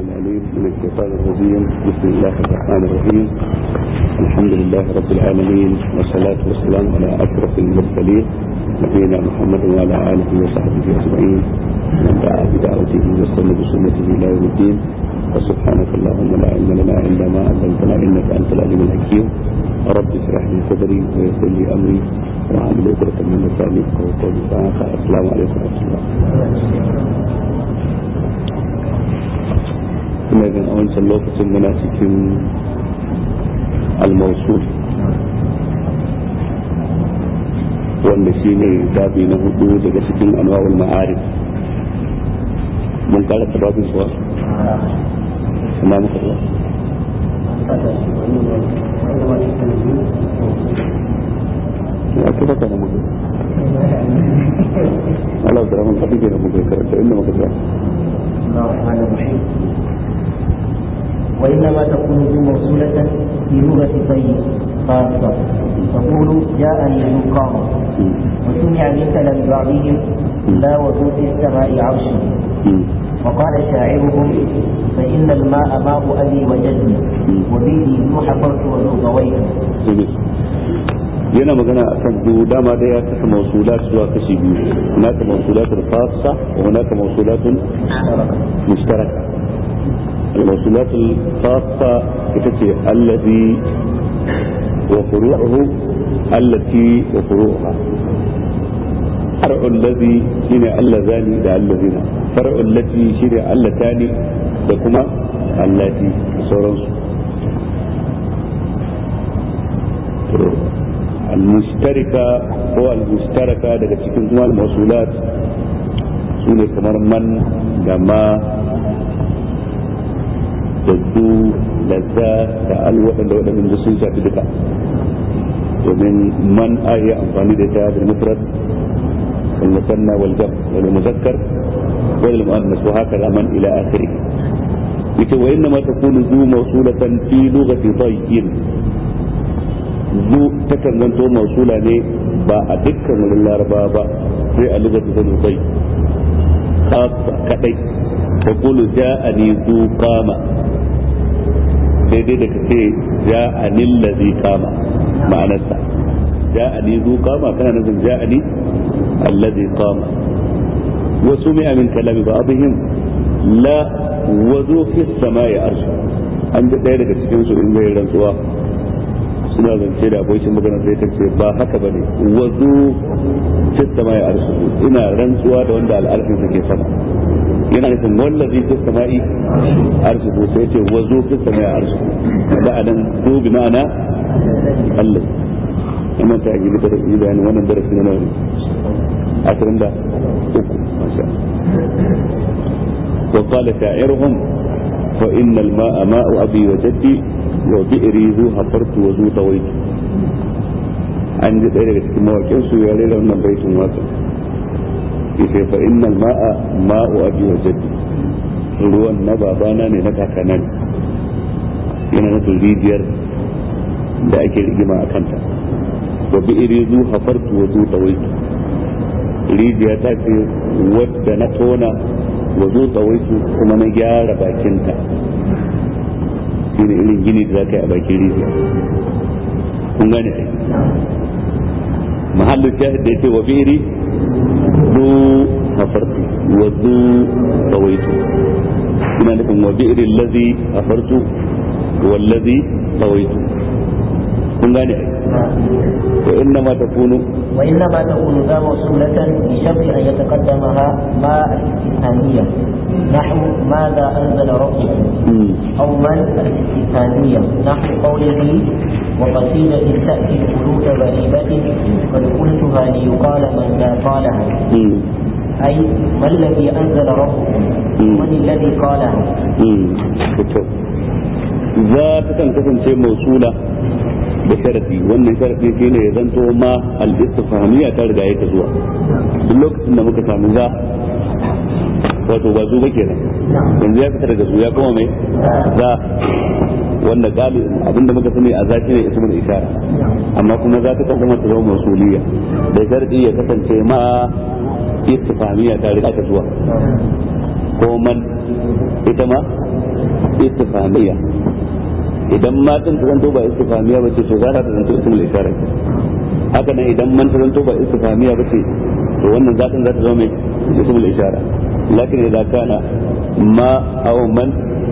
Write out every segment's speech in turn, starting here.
العليم من الشيطان الرجيم بسم الله الرحمن الرحيم الحمد لله رب العالمين والصلاة والسلام على أشرف المرسلين نبينا محمد وعلى آله وصحبه أجمعين من دعا بدعوته واستنى بسنته إلى يوم الدين وسبحانك اللهم لا علم لنا إلا ما علمتنا إنك أنت العليم الحكيم رب اشرح لي صدري ويسر لي أمري وعامل عقدة من لساني يفقهوا قولي السلام عليكم ورحمة الله ina jin a wancan lokacin muna cikin almausul wanda shi ne babi na hudu daga cikin anwa'ul ma'arif mun kara sababin suwa ina muka zuwa ya ce baka da muka Allah da rahman kafin da muka karanta inda muka zuwa وإنما تكون ذو موصولة في لغة طيب خاصة تقول جاءني ذو قام وسمع من كلام بعضهم لا وذو في السماء عرشه وقال شاعرهم فإن الماء ماء أبي وجدي وبه ذو حفرت وذو غويت yana magana a kan biyu dama da ya kasa mausulat zuwa kashi biyu hunaka mausulatun khassa wa hunaka mausulatun mushtaraka الموصولات الخاصة تتي الذي وفروعه التي وفروعها فرع الذي شنع اللذان دا الذين فرع التي شنع اللتان دكما اللاتي سورانسو المشتركة هو المشتركة daga cikin kuma al-mawsulat sune kamar man da ma da su da za da al waɗanda waɗanda sun shafi duka domin man a yi amfani da ta da mufrad wal musanna wal jam wal muzakkar wal muannas wa haka man ila akhiri yace wa inna ma takunu zu mawsulatan fi lughati dayyin zu takan zanto mawsula ne ba a dukkan wurin laraba ba sai a lughati dayyin khassa kadai taqulu ja'ani zu qama daidai da kace ja'ani allazi qama ma'anarsa ja'ani zu qama kana nufin ja'ani allazi qama wa sumi'a min kalami ba'dihim la wa zu fi samai arshu an ji ɗaya daga cikin su in zai rantsuwa suna zance da abokin magana sai ta ce ba haka bane wa zu fi samai arshu ina rantsuwa da wanda al'arfin sa ke sama yana nufin wallazi fi sama'i arshihu sai ce wazo fi sama'i arshihu da anan zo bi ma'ana Allah amma ta yi da yi bayani wannan darasi na nawa ashirin da uku masha wa qala sha'iruhum fa inna al-ma'a ma'u abi wa jaddi wa bi'ri zu hafartu wa zu tawaitu an ji ɗaya daga cikin mawaƙin su ya rera wannan baitin waƙa yace fa innal ma'a ma'u abi wa jaddi ruwan na babana ne na kakana ne yana nufin rijiyar da ake rigima a kanta wa bi iri zu hafartu wa zu tawaitu rijiya ta ce wadda na tona wa zu tawaitu kuma na gyara bakinta shine irin gini da za ka yi a bakin rijiya kun gane ai mahallin shahid da ya ce wa bi iri ذو حفرت وذو طويت هنا لكم وبئر الذي حفرت والذي طويت kun gane wa inna ma takunu wa inna ma takunu za mawsulatan bi sharti an yataqaddamaha ma al-istithaniya نحو ماذا أنزل ربك أو من الاستثانية نحو قوله وقصيدة تأتي القلوب غريبة قد قلتها ليقال من لا قالها أي ما الذي أنزل ربكم من الذي قالها za ta kan kasance mausula da sharadi wannan sharadi shi ne ya zanto ma al-istifhamiyya ta riga ya zuwa duk lokacin da muka samu za wato ba zu ba kenan yanzu ya fita daga zu ya kuma mai za wanda gali abinda muka sani a zaki ne ismul ishara amma kuma za ta kasance ta zama mausuliya da sharadi ya kasance ma istifhamiyya ta riga ta zuwa ko man ita ma istifhamiyya idan ma din ta zanto ba istifhamiyya ba ce to za ta zanto ismul ishara haka nan idan man ta zanto ba istifhamiyya ba ce to wannan zatin za ta zama mai ismul ishara lakin idan kana ma aw man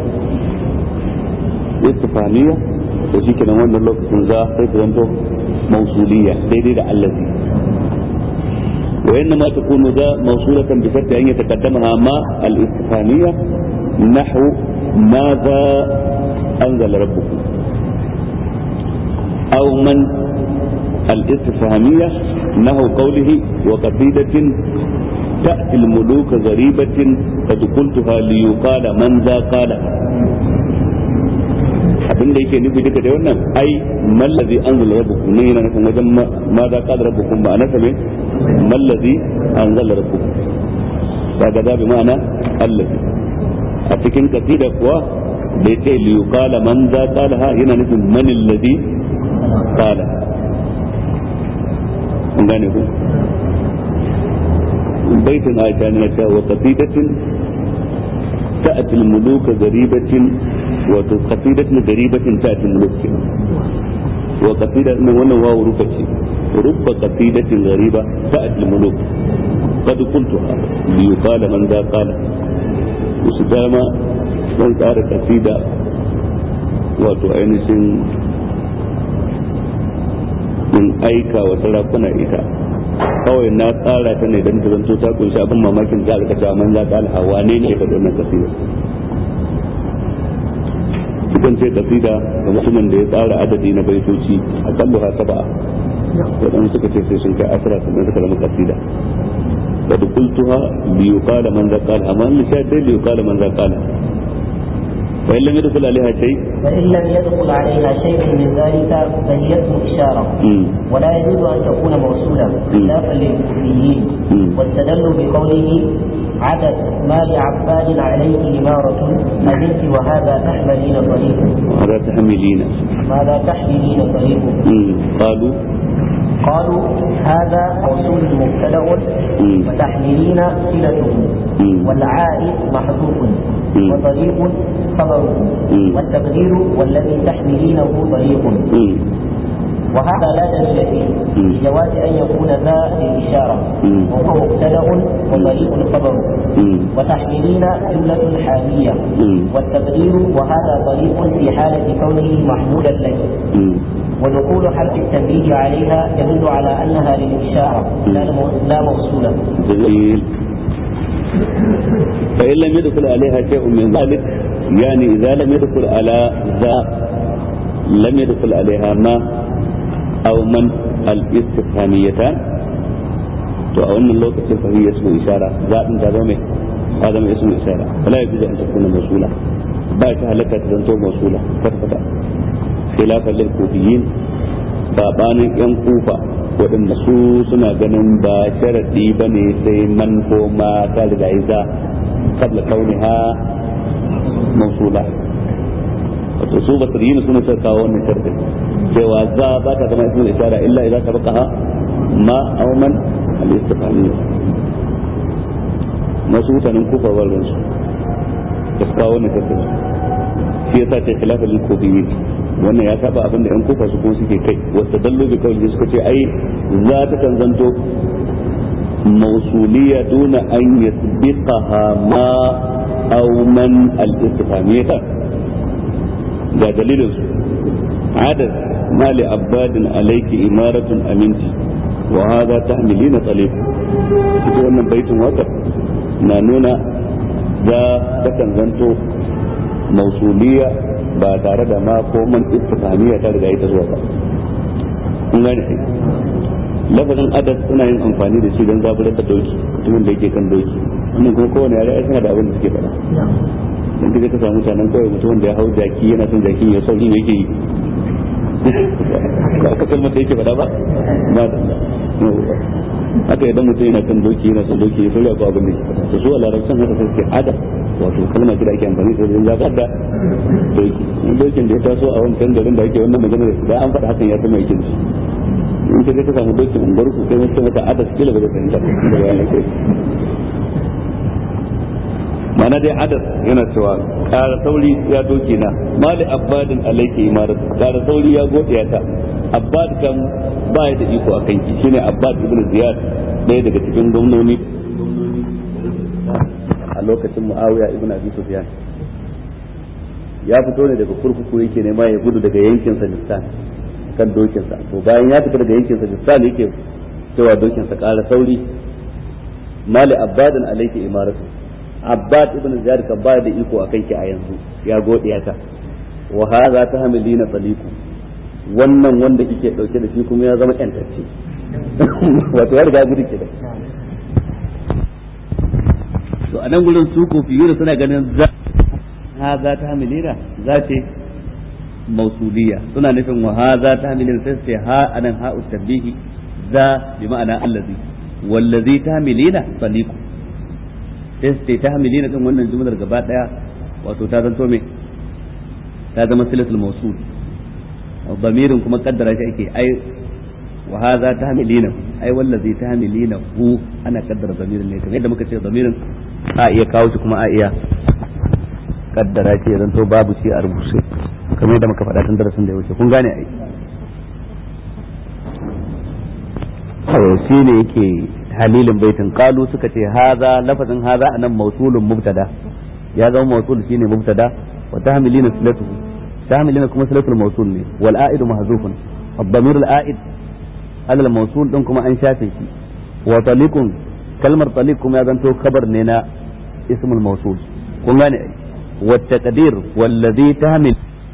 istifhamiyya to shi kenan wannan lokacin za sai ta zanto mausuliyya daidai da allazi وإنما تكون ذا موصولة بشرط أن يتقدمها ما الاستفهامية نحو ماذا أنزل ربكم أو من الاستفهامية نحو قوله وقصيدة تأتي الملوك غريبة قد قلتها ليقال من ذا قالها abin da yake nufi duka da wannan ai mallazi anzala rabbukum ne yana nufin wajen ma za qala rabbukum ba anaka me mallazi anzala rabbukum kaga da bi ma'ana allazi a cikin kasida kuwa da yake li yuqala man za qala ha yana nufin man allazi qala kun gane ku baitin aisha ne ta wa qasidatin ta'ati al-muluka gharibatin wato qasidatin gharibatin ta'ati al-muluk wa qasida nan wannan wawu rufa ce rubba qasidatin ghariba ta'ati al-muluk qad qultuha li yuqala man da qala su dama dan tsara kasida wato ainihin in aika wa sarakuna ita kawai na tsara ta ne don ta zanto ta kunshi abin mamakin za a rika man za ta alhawa ne ne faɗi wannan kasida sukan ce kasida ga mutumin da ya tsara adadi na baitoci a kallo ha saba'a waɗanda suka ce sai sun kai asira sannan suka zama kasida da dukultuha biyu kala man za kala amma in sha dai biyu kala man za kala فإن لم يدخل عليها شيء فإن لم يدخل عليها شيء من ذلك فهي اسم إشارة مم. ولا يجوز أن تكون موصولة خلافا للكوفيين مم. واستدلوا بقوله عدد ما لعباد عليه إمارة أبنت وهذا تحملين طريق وهذا تحملين ماذا تحملين طريق مم. قالوا قالوا هذا موصول مبتدأ مم. وتحملين صلته مم. والعائد محذوف مم. وطريق خبره مم. والتقدير والذي تحملينه طريق مم. وهذا لا دليل فيه مم. لجواز أن يكون ذا للإشارة مم. وهو مبتدأ وطريق خبره مم. وتحملين جملة حالية مم. والتقدير وهذا طريق في حالة كونه محمولا لك مم. ودخول حرف التنبيه عليها يدل على أنها للإشارة لا مو- لا موصولة جميل فإن لم يدخل عليها شيء من ذلك يعني إذا لم يدخل على ذا لم يدخل عليها ما أو من الاستفهاميتان to a wannan lokacin fa hiya ismu ishara zaɓin ta zama mai ta zama ismu ishara wala ya an ta kuna masula ba ta halaka ta zanto masula kwata khilafan lil kufiyin sabanin yan kufa waɗanda su suna ganin ba sharadi ba ne sai man ko ma ta riga yi za kabla kauniha mausula wato su basiriyin suna suka kawo wannan sharadin cewa za ba ta zama ismul ishara illa idan sabaqaha ma aw man al istifhamiyya masu mutanen kufa ba su da su kawo wannan sharadin shi yasa ta khilafa lil kufiyin wannan ya saba abin da yan kufa su kuma suke kai wasu dallo bi kawai suka ce ai za ta kan zanto mausuliya duna an yasbiqaha ma aw man al istifhamiyya ga dalilin su adad ma li abadin alayki imaratun aminti wa hadha tahmilina talib cikin wannan baitin wakar na nuna za ta kan zanto mausuliya ba tare da ma ko man istifhamiya ta riga ita zuwa ba kun gane ai lafazin adad suna yin amfani da shi don zaburar da doki mutumin da yake kan doki wannan kuma kowane yare ai suna da abin da suke faɗa dan kaje ka samu mutanen kawai mutumin da ya hau jaki yana son jaki ya sauri ne yake yi ba aka kalmar da yake faɗa ba ba da haka idan mutum yana kan doki yana son doki ya sauri ko abin da yake faɗa to su a larabcin haka sai suke adad wato kalmar da ake amfani da wajen zaɓar da doki in dokin da ya taso a wancan garin da ake wannan magana da an faɗa hakan ya zama yakin su in ka je ka samu dokin unguwar ku kai mutum mata adas kila ba zai fahimta ba da bayan kai mana dai adar yana cewa ƙara sauri ya doke na mali abbadin alaiki imarat ƙara sauri ya gode ya ta abbad kan ba ya da iko a kanki shine abbad ibn ziyad ɗaya daga cikin gwamnoni a lokacin muawiya ibn abi sufyan ya fito ne daga kurkuku yake nema ya gudu daga yankin sajistan kan dokinsa to bayan ya fita daga yankin sajistan yake cewa dokinsa ƙara sauri mali abbadin alaiki imaratu abbad ibn ziyad kan ba da iko akan ki a yanzu ya godiya ta wa hadha tahmilina saliku wannan wanda kike dauke da shi kuma ya zama yantacce wato ya riga gudu kenan to a nan gurin su kofiyuna suna ganin za hadha tahmilina za ce mausuliya suna nufin wa hadha tahmilina sai sai ha anan ha'u tabihi za bi ma'ana allazi wallazi tahmilina saliku sai su ta hamilina din wannan jumlar gaba daya wato ta zanto me ta zama silatul mawsul damirin kuma kaddara shi ake ai wa hadha tahmilina ai wallazi tahmilina hu ana kaddara damirin ne kamar yadda muka ce damirin a iya kawo shi kuma a iya kaddara shi zanto babu shi a rubuce kamar yadda muka faɗa tun darasin da ya wuce kun gane ai shi ne yake halilin baitin qalu suka ce haza lafazin haza anan mawsulun mubtada ya zama mawsul shine mubtada wa tahmilina silatuhu tahmilina kuma silatul mawsul ne wal a'idu mahzufun ad-damir al-a'id ala al-mawsul din kuma an shafe shi wa taliqun kalmar taliq kuma ya zanto kabar ne na ismul mawsul kun gane ai wa taqdir wallazi tahmil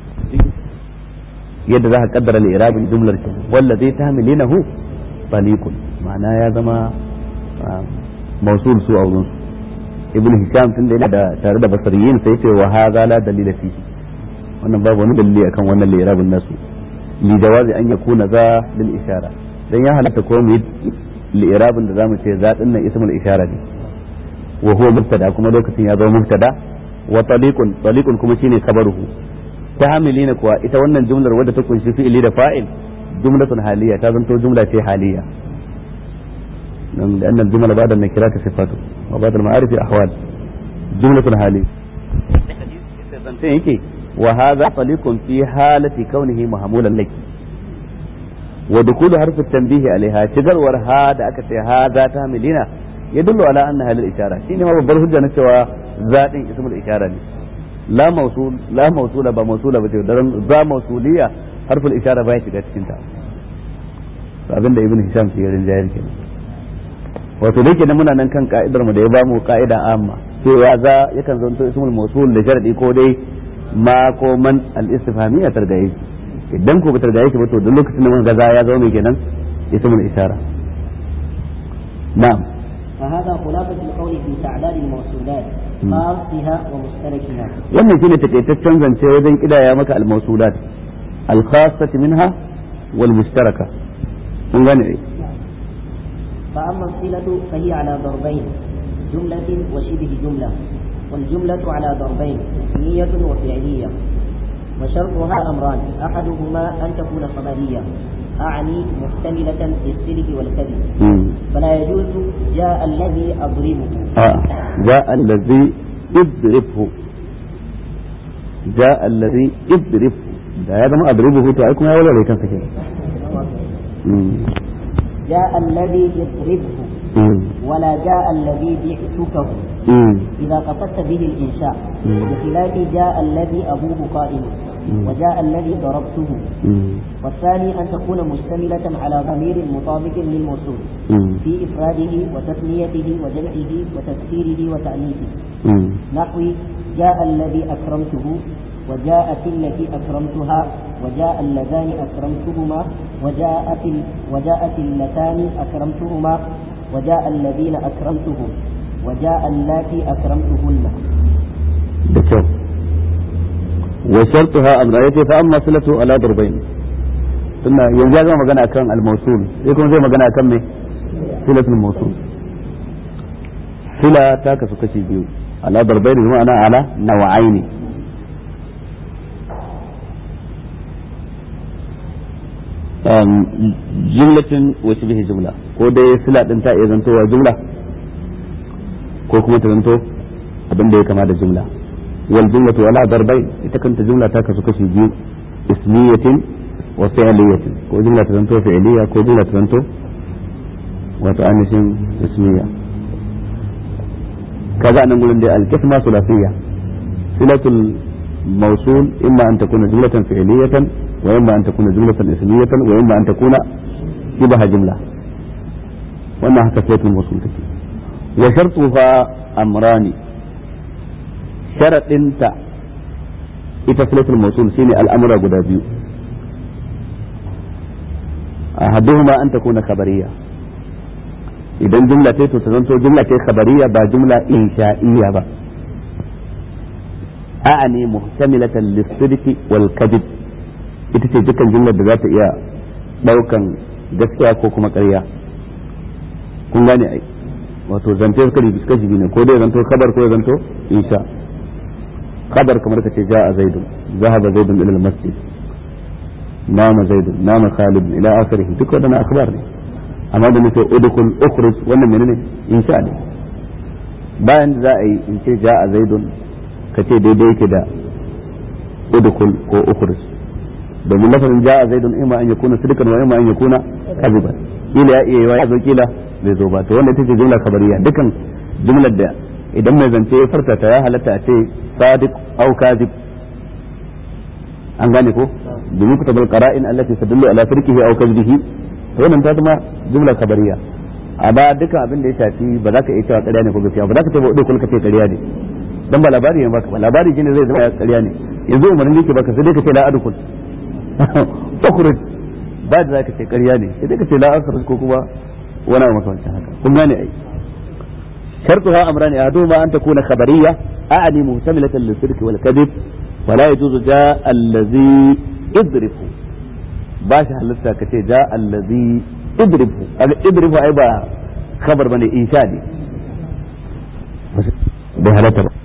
yadda za ka kaddara al-i'rabin jumlar shi wallazi tahmilinahu taliqun ma'ana ya zama mausul su a wurin ibn hisham tun da yana da tare da basariyin sai ce wa hadha la dalila fi wannan babu wani dalili akan wannan lirabin nasu li jawazi an yakuna za lil ishara dan ya halatta ko mu lirabin da zamu ce za din nan ismul ishara ne wa huwa mubtada kuma lokacin ya zama mubtada wa taliqun taliqun kuma shine kabaruhu ta hamilina kuwa ita wannan jumlar wadda ta kunshi fi'ili da fa'il jumlatun haliya ta zanto jumla ce haliya لأن الجمل بعد النكرات صفات وبعد المعارف أحوال جملة حالية وهذا طليق في حالة كونه محمولا لك ودخول حرف التنبيه عليها شجر ورهاد أكت هذا تهملين يدل على أنها للإشارة شيء ما ببر هجة نسوى ذات اسم الإشارة لا موصول لا موصولة بموصولة بتقدر ذا موصولية حرف الإشارة باية تكتشنتها فأبن ده ابن هشام في الجاهل كده wato da yake nan muna nan kan ka'idar mu da ya bamu ka'ida amma cewa za yakan zanto ismul mawsul da sharadi ko dai ma ko man al istifhamiyya targaye idan ko ba targaye shi ba to duk lokacin da mun ga za ya zama mai kenan ismul isara na'am فهذا خلاصة القول في تعداد الموصولات خاصها ومشتركها wannan shine takaitaccen zance wajen kidaya maka al mawsulat al khassati minha wal mushtaraka kun gane فأما الصلة فهي على ضربين جملة وشبه جملة والجملة على ضربين اسمية وفعلية وشرطها أمران أحدهما أن تكون خبرية أعني محتملة للصدق والكذب فلا يجوز جاء الذي أضربه آه. جاء الذي اضربه جاء الذي اضربه da ya zama adribuhu to ai kuma ya wala kansa kenan جاء الذي يضربه ولا جاء الذي بعتكه إذا قصدت به الإنشاء بخلاف جاء الذي أبوه قائم وجاء الذي ضربته والثاني أن تكون مشتملة على ضمير مطابق للموصول في إفراده وتثنيته وجمعه وتذكيره وتأنيثه نحو جاء الذي أكرمته وجاءت التي أكرمتها وجاء اللذان أكرمتهما وجاءت ال... وجاءت اللتان أكرمتهما وجاء الذين أكرمتهم وجاء اللاتي أكرمتهن بكم وشرطها أمرأتي فأما صلته على ضربين ثم ينزل ما مغنى كان الموصول يكون زي ما مغنى كان صلة الموصول صلة تاكس كشي بيو على ضربين بمعنى على نوعين jumlatin wasu bihi jumla ko dai sila din ta iya zantowa jumla ko kuma ta zanto abin da ya kama da jumla wal jumlatu wala darbain ita kanta jumla ta kasu kashi biyu ismiyatin wa fi'liyatin ko jumla ta zanto fi'liya ko jumla ta zanto wato anishin ismiya kaga anan gurin da al-qisma sulasiyya silatul mawsul imma an takuna jumlatan fi'liyatan wa imma an takuna jumlatan ismiyatan wa imma an takuna shibaha jumla wannan haka silatul mawsul take wa shartuha amrani sharadinta ita silatul mawsul shine al'amura guda biyu ahaduhuma an takuna khabariyya idan jumla ce to ta zanto jumla ce khabariya ba jumla insha'iyya ba a'ani muhtamilatan lis-sidqi wal kadhib ita ce dukkan jumlar da za ta iya daukan gaskiya ko kuma ƙarya kun gane ai wato zance kari kashi biyu ne ko dai zanto kabar ko zanto insha kabar kamar ka ce ja'a zaidun zahaba zaidun ila al-masjid nama zaidun nama khalid ila akhirih duk wadannan akhbar ne amma da nake udkhul ukhruj wannan menene insha ne bayan da za a yi in ce ja'a zaidun ka ce daidai yake da udkhul ko ukhruj domin lafazin ja'a zaidun imma an yakuna sidqan wa imma an yakuna kadhiban kila ya iya ya zo kila zai zo ba to wannan ita ce jumla kabariya dukan jumlar da idan mai zance ya farta ta ya halatta a ce sadiq au kadhib an gane ko domin kutabul qara'in allati tadullu ala sirkihi au kadhibihi wannan ta zama jumla kabariya a ba duka abin da ya shafi ba za ka iya cewa ƙarya ne ko gaskiya ba za ka ce ba udu kun ka ce ƙarya ne dan ba labari ne baka ba labari shine zai zama ƙarya ne yanzu umarni yake baka sai dai ka ce la adukul ukhruj ba da za ka ce ƙarya ne sai dai ka ce la akhruj ko kuma wani abu makamancin haka kun gane ai شرطها أمران أحدهما أن تكون خبرية أعني مهتملة للصدق والكذب ولا يجوز جاء الذي اضربه ba shi halitta ka ce ja allazi idribu idribu ai ba khabar bane insha ne bai halatta ba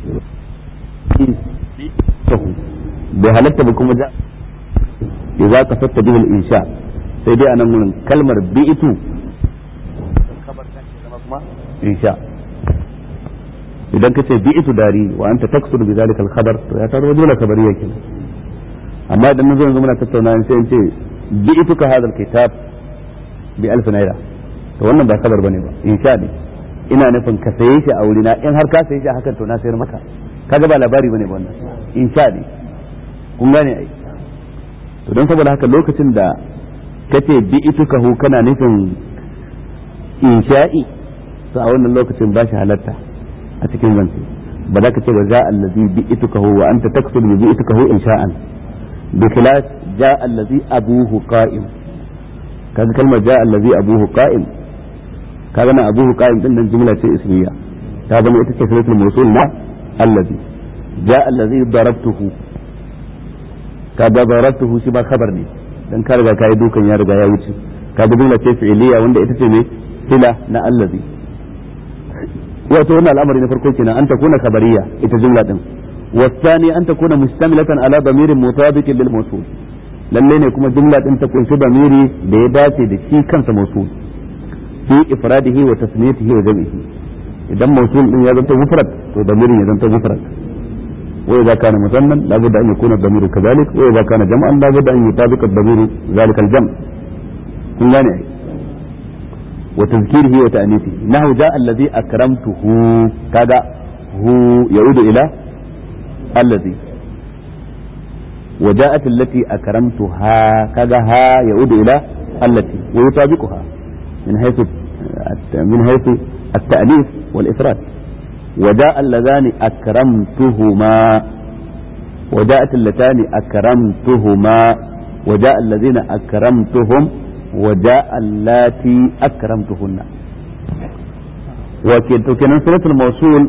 bai halatta ba kuma ja idza qasatta bihi al-insha sai dai anan gurin kalmar bi'tu khabar kan zama kuma insha idan ka ce bi'tu dari wa anta taksuru bi zalika al-khabar to ya taro dole kabariya kenan amma idan na zo yanzu muna tattauna sai in ce bi'tuka hadha alkitab bi alf naira to wannan ba kabar bane ba insha ne ina nufin ka saye shi a wurina in har ka saye shi a hakan to na sayar maka kaga ba labari bane ba wannan insha ne kun gane ai to don saboda haka lokacin da kace bi'tuka hu kana nufin insha'i to a wannan lokacin ba shi halatta a cikin zance ba za ka ce ba za allazi bi'tuka hu wa anta taksuru bi bi'tuka hu insha'an بخلاف جاء الذي أبوه قائم كان كلمة جاء الذي أبوه قائم كان أبوه قائم إن جملة اسمية هذا ما يتكلم الموصول مع الذي جاء الذي ضربته كذا ضربته شبه خبرني dan ka riga ka yi dukan ya riga ya wuce ka ga jumla ce fi'iliya wanda ita ce ne sila na allazi wato wannan al'amari na farko kenan an takuna khabariya ita jumla din والثاني أن تكون مشتملة على ضمير مطابق للموصول lalle ne kuma jumla din ta kunshi damiri da ya dace da shi kansa mausul fi ifradihi wa tasniyatihi wa jam'ihi idan mausul din ya zanto mufrad to damirin ya zanto mufrad wa idza kana musannan la budda an yakuna damiru kadhalik wa idza kana jam'an la budda an yutabiqa damiru zalika al-jam' kun gane ai wa tazkirihi wa ta'nithihi nahu ja'a alladhi akramtuhu kaga hu yaudu ila الذي وجاءت التي أكرمتها كذا ها يعود إلى التي ويطابقها من حيث من حيث التأليف والإفراد وجاء اللذان أكرمتهما وجاءت اللتان أكرمتهما وجاء الذين أكرمتهم وجاء اللاتي أكرمتهن وكان صلة الموصول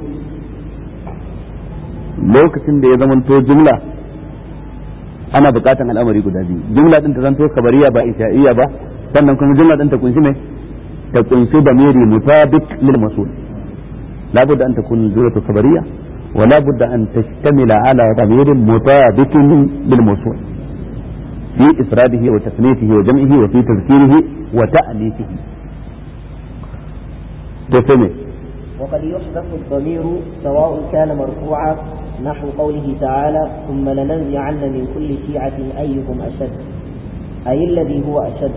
lokacin da ya zamanto jumla ana bukatan al'amari guda biyu jumla din ta zanto kabariya ba insha'iyya ba sannan kuma jumla din ta kunshi ne ta kunshi da miri mutabiq lil masul la budda an takun jumlatu kabariya wa la budda an tashtamila ala ضمير مطابق للموصول في إفراده وتثنيته وجمعه وفي تذكيره وتأنيثه تسمي وقد يحذف الضمير سواء كان مرفوعا نحو قوله تعالى ثم لننزعن من كل شيعة أيهم أشد أي الذي هو أشد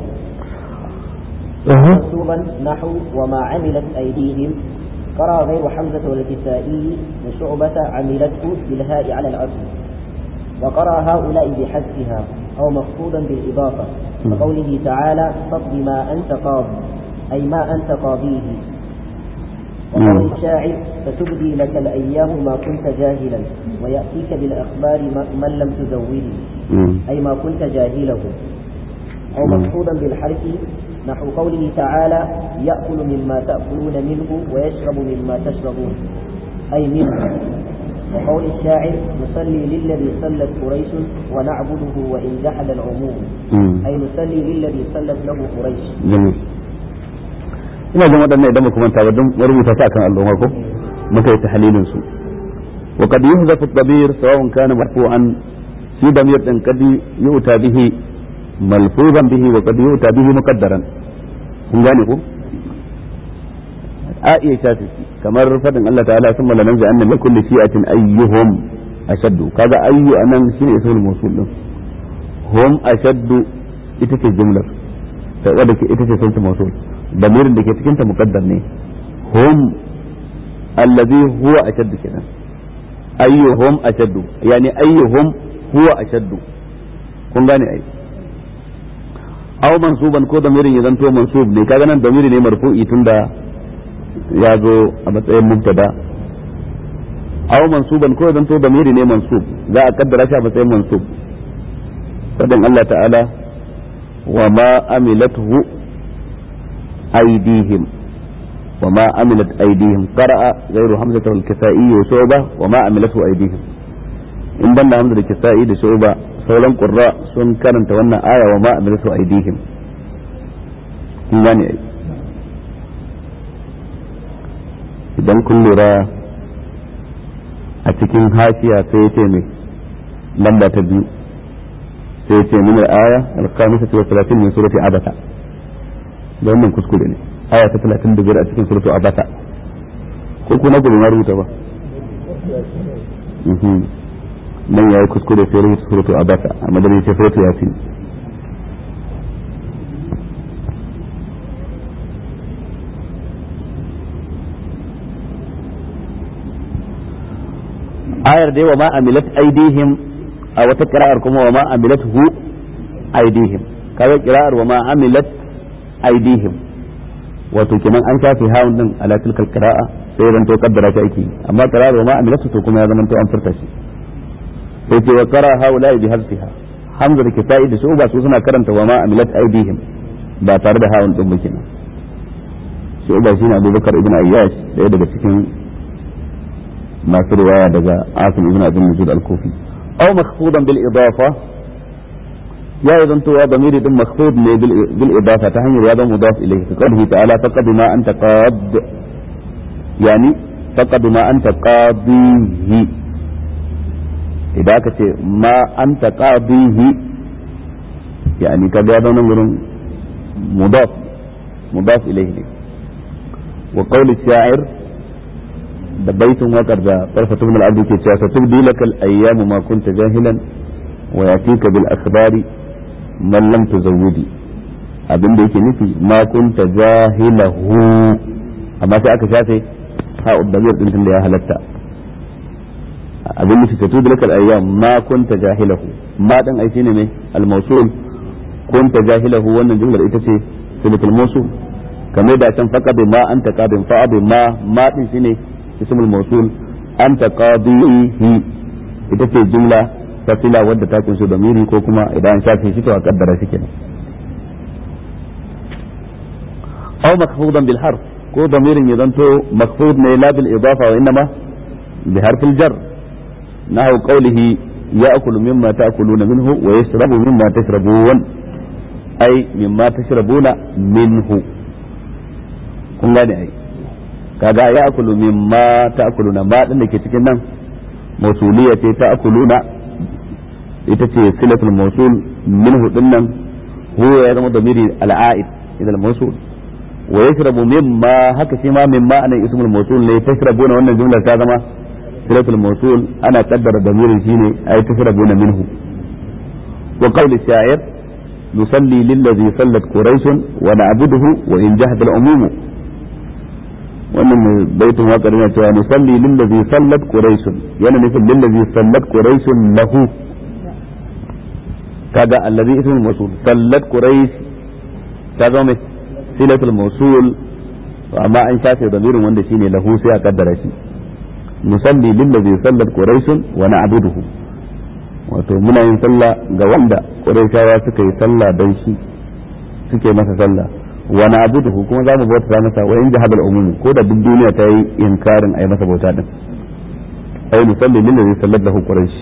منصوبا نحو وما عملت أيديهم قرأ غير حمزة والكسائي وشعبة عملته بالهاء على الأصل وقرأ هؤلاء بحذفها أو مخفوضا بالإضافة كقوله تعالى فاقض ما أنت قاض أي ما أنت قاضيه وقول الشاعر فتبدي لك الأيام ما كنت جاهلا ويأتيك بالأخبار من لم تزوده أي ما كنت جاهله أو مخفوضا بالحرف نحو قوله تعالى يأكل مما تأكلون منه ويشرب مما تشربون أي منه وقول الشاعر نصلي للذي صلت قريش ونعبده وإن جحد العموم أي نصلي للذي صلت له قريش جميل ina jin waɗannan idan muka manta ba don rubuta ta kan al'umma ko muka yi tahlilin su wa qad yuhzafu ad-damir sawa'un kana marfu'an shi damir din qad yu'ta bihi malfuzan bihi wa qad yu'ta bihi muqaddaran kun gane ko a iya shafi kamar fadin Allah ta'ala sun malanan zai annan min kulli shi'atin ayyuhum ashaddu kaga ayyu anan shine ismul mawsul din hum ashaddu ita ce jumlar ta wadda ke ita ce sunta mawsul damirin da ke cikin ta muqaddar ne hum allazi huwa ashaddu kenan ayyuhum ashaddu yani ayyuhum huwa ashaddu kun gane ai aw mansuban ko damirin ya zanto mansub ne kaga nan damiri ne marfu'i tunda ya zo a matsayin mubtada aw mansuban ko zanto damiri ne mansub za a kaddara shi a matsayin mansub fadin Allah ta'ala wa ma amilathu aydihim wa ma amilat aydihim qara'a ghayru hamzata wal kisa'i wa shu'ba wa ma amilathu aydihim in banda hamza da kisa'i da shu'ba sauran qurra sun karanta wannan aya wa ma amilathu aydihim kun gane ai idan kun lura a cikin hashiya sai ya ce mai lamba ta biyu sai ya ce min aya al-khamisati wa 30 min surati abasa da wannan kuskure ne aya ta 35 a cikin suratu abasa ko ku na gurin rubuta ba nan yayi kuskure sai rubuta suratu abasa a madadin sai suratu yasin ayar dai wa ma amilat aidihim a wata kira'ar kuma wa ma amilat hu aidihim kaga kira'ar wa ma amilat aidihim wato kenan an shafe hawun din ala tilkal qira'a sai ran to kaddara ta aiki amma kira'ar wa ma amilat to kuma ya zama to an furta shi sai ce wa qara haula bi hazfiha hamza da kitai da su ba su suna karanta wa ma amilat aidihim ba tare da hawun din ba kenan shi ba shine Abubakar ibn Ayyash daya daga cikin masu riwaya daga asim ibn abin nujud al-kufi aw makhfudan bil idafa ya idan to ya damiri din makhfud ne bil idafa ta hanyar ya zama mudaf ilayhi ka qawlihi ta'ala faqad ma anta qad yani faqad ma anta qadihi idan aka ce ma anta qadihi yani ka ga nan gurin mudaf mudaf ilayhi ne wa qawli sha'ir da baitin wakar da farfatu min al ke cewa satubdi laka al-ayyamu ma kunta jahilan wa yatika bil akhbari man lam tuzawwidi abin da yake nufi ma kunta jahilahu amma sai aka shafe ha uddamir din tunda ya halatta abin nufi satubdi laka al-ayyam ma kunta jahilahu ma dan ai shine ne al-mawsul kunta jahilahu wannan jumlar ita ce silatul mawsul kamar da can faqad ma anta qadin fa'ad ma ma din shine اسم الموصول أنت قاضيه ita ce jumla ta fila wadda ta kunshi damiri ko kuma idan an shafe shi to a kaddara shi kenan aw makfudan bil harf ko damirin ya zanto makfud ne la bil idafa wa inma bi harf al jar nahu qawlihi ya'kulu mimma ta'kuluna minhu wa yashrabu mimma tashrabun ay mimma tashrabuna minhu kun gane ai kaga ya akulu mimma ta'kuluna ma din da ke cikin nan mausuliya ce ta'kuluna ita ce silatul mausul minhu din nan huwa ya zama damiri al'aid ila al-mausul wa yashrabu mimma haka shi ma mimma anan ismul mawsul ne tashrabuna wannan jumlar ta zama silatul mawsul ana kaddara damirin shine ay tashrabuna minhu wa qawl sha'ir nusalli lillazi sallat quraish wa na'buduhu wa in jahada al-umum wannan baitin waƙar yana cewa nusalli lillazi sallat quraish yana nufin lillazi sallat quraish lahu kaga allazi ismul mawsul sallat quraish ta zama mai silatul mawsul amma an shafe damirin wanda shine lahu sai a kaddara shi nusalli lillazi sallat quraish wa na'buduhu wato muna yin sallah ga wanda quraishawa suka yi sallah dan shi suke masa sallah wa na'buduhu kuma za mu bauta masa wa in jahada al-umum ko da duk duniya ta yi inkarin ai masa bauta din ai nusalli lillazi sallat lahu quraish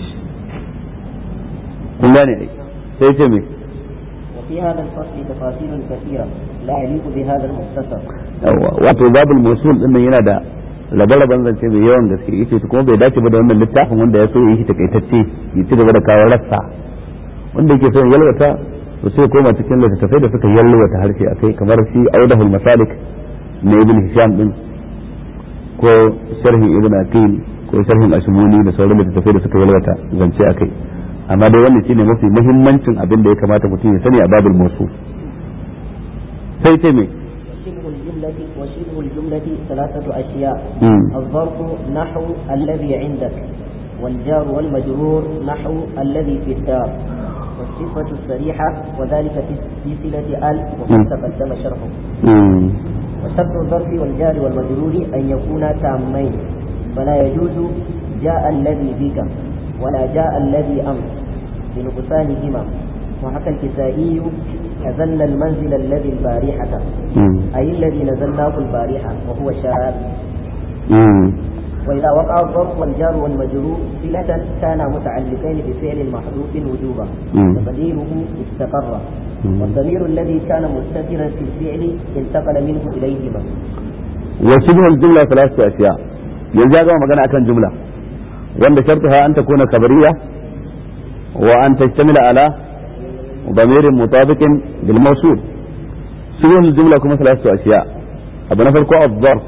kun gane ai sai ce me وفي هذا الفصل تفاصيل كثيرة لا يليق بهذا المختصر wato babul mausul din nan yana da rabe-raben zance mai yawan gaske yace kuma bai dace ba da wannan littafin wanda ya so yi shi takaitacce ya ci gaba da kawo rassa wanda yake so yalwata to sai koma cikin littattafai da suka yalwata harshe akai kamar shi audahul masalik na ibn hisham din ko sharhin ibn aqil ko sharhin ashmuni da sauran littattafai da suka yalwata zance akai amma dai wannan shine mafi muhimmancin abin da ya kamata mutum ya sani a babul mausul sai ce me وشبه الجملة وشبه الجملة ثلاثة أشياء مم. الظرف نحو الذي عندك والجار والمجرور نحو الذي في الدار والصفة الصريحة وذلك في- في صلة ال وقد مم. تقدم شرحه مم. وشرط الظرف والجار والمجرور أن يكونا تامين فلا يجوز جاء الذي بك ولا جاء الذي أمس بنقصانهما وحكى الكسائي نزلنا المنزل الذي البارحة مم. أي الذي نزلناه البارحة وهو شاذ مم. وإذا وقع الظرف والجار والمجرور صلة كانا متعلقين بفعل محذوف وجوبا مم. تقديره استقر مم. والضمير الذي كان مستترا في الفعل انتقل منه إليهما وشبه الجملة ثلاثة أشياء yanzu ya gama magana akan jumla wanda shartuha an takuna kabariya wa an tastamila ala ضمير مطابق بالموصول شبه الجملة كما ثلاثة أشياء أبو نفر كو الظرف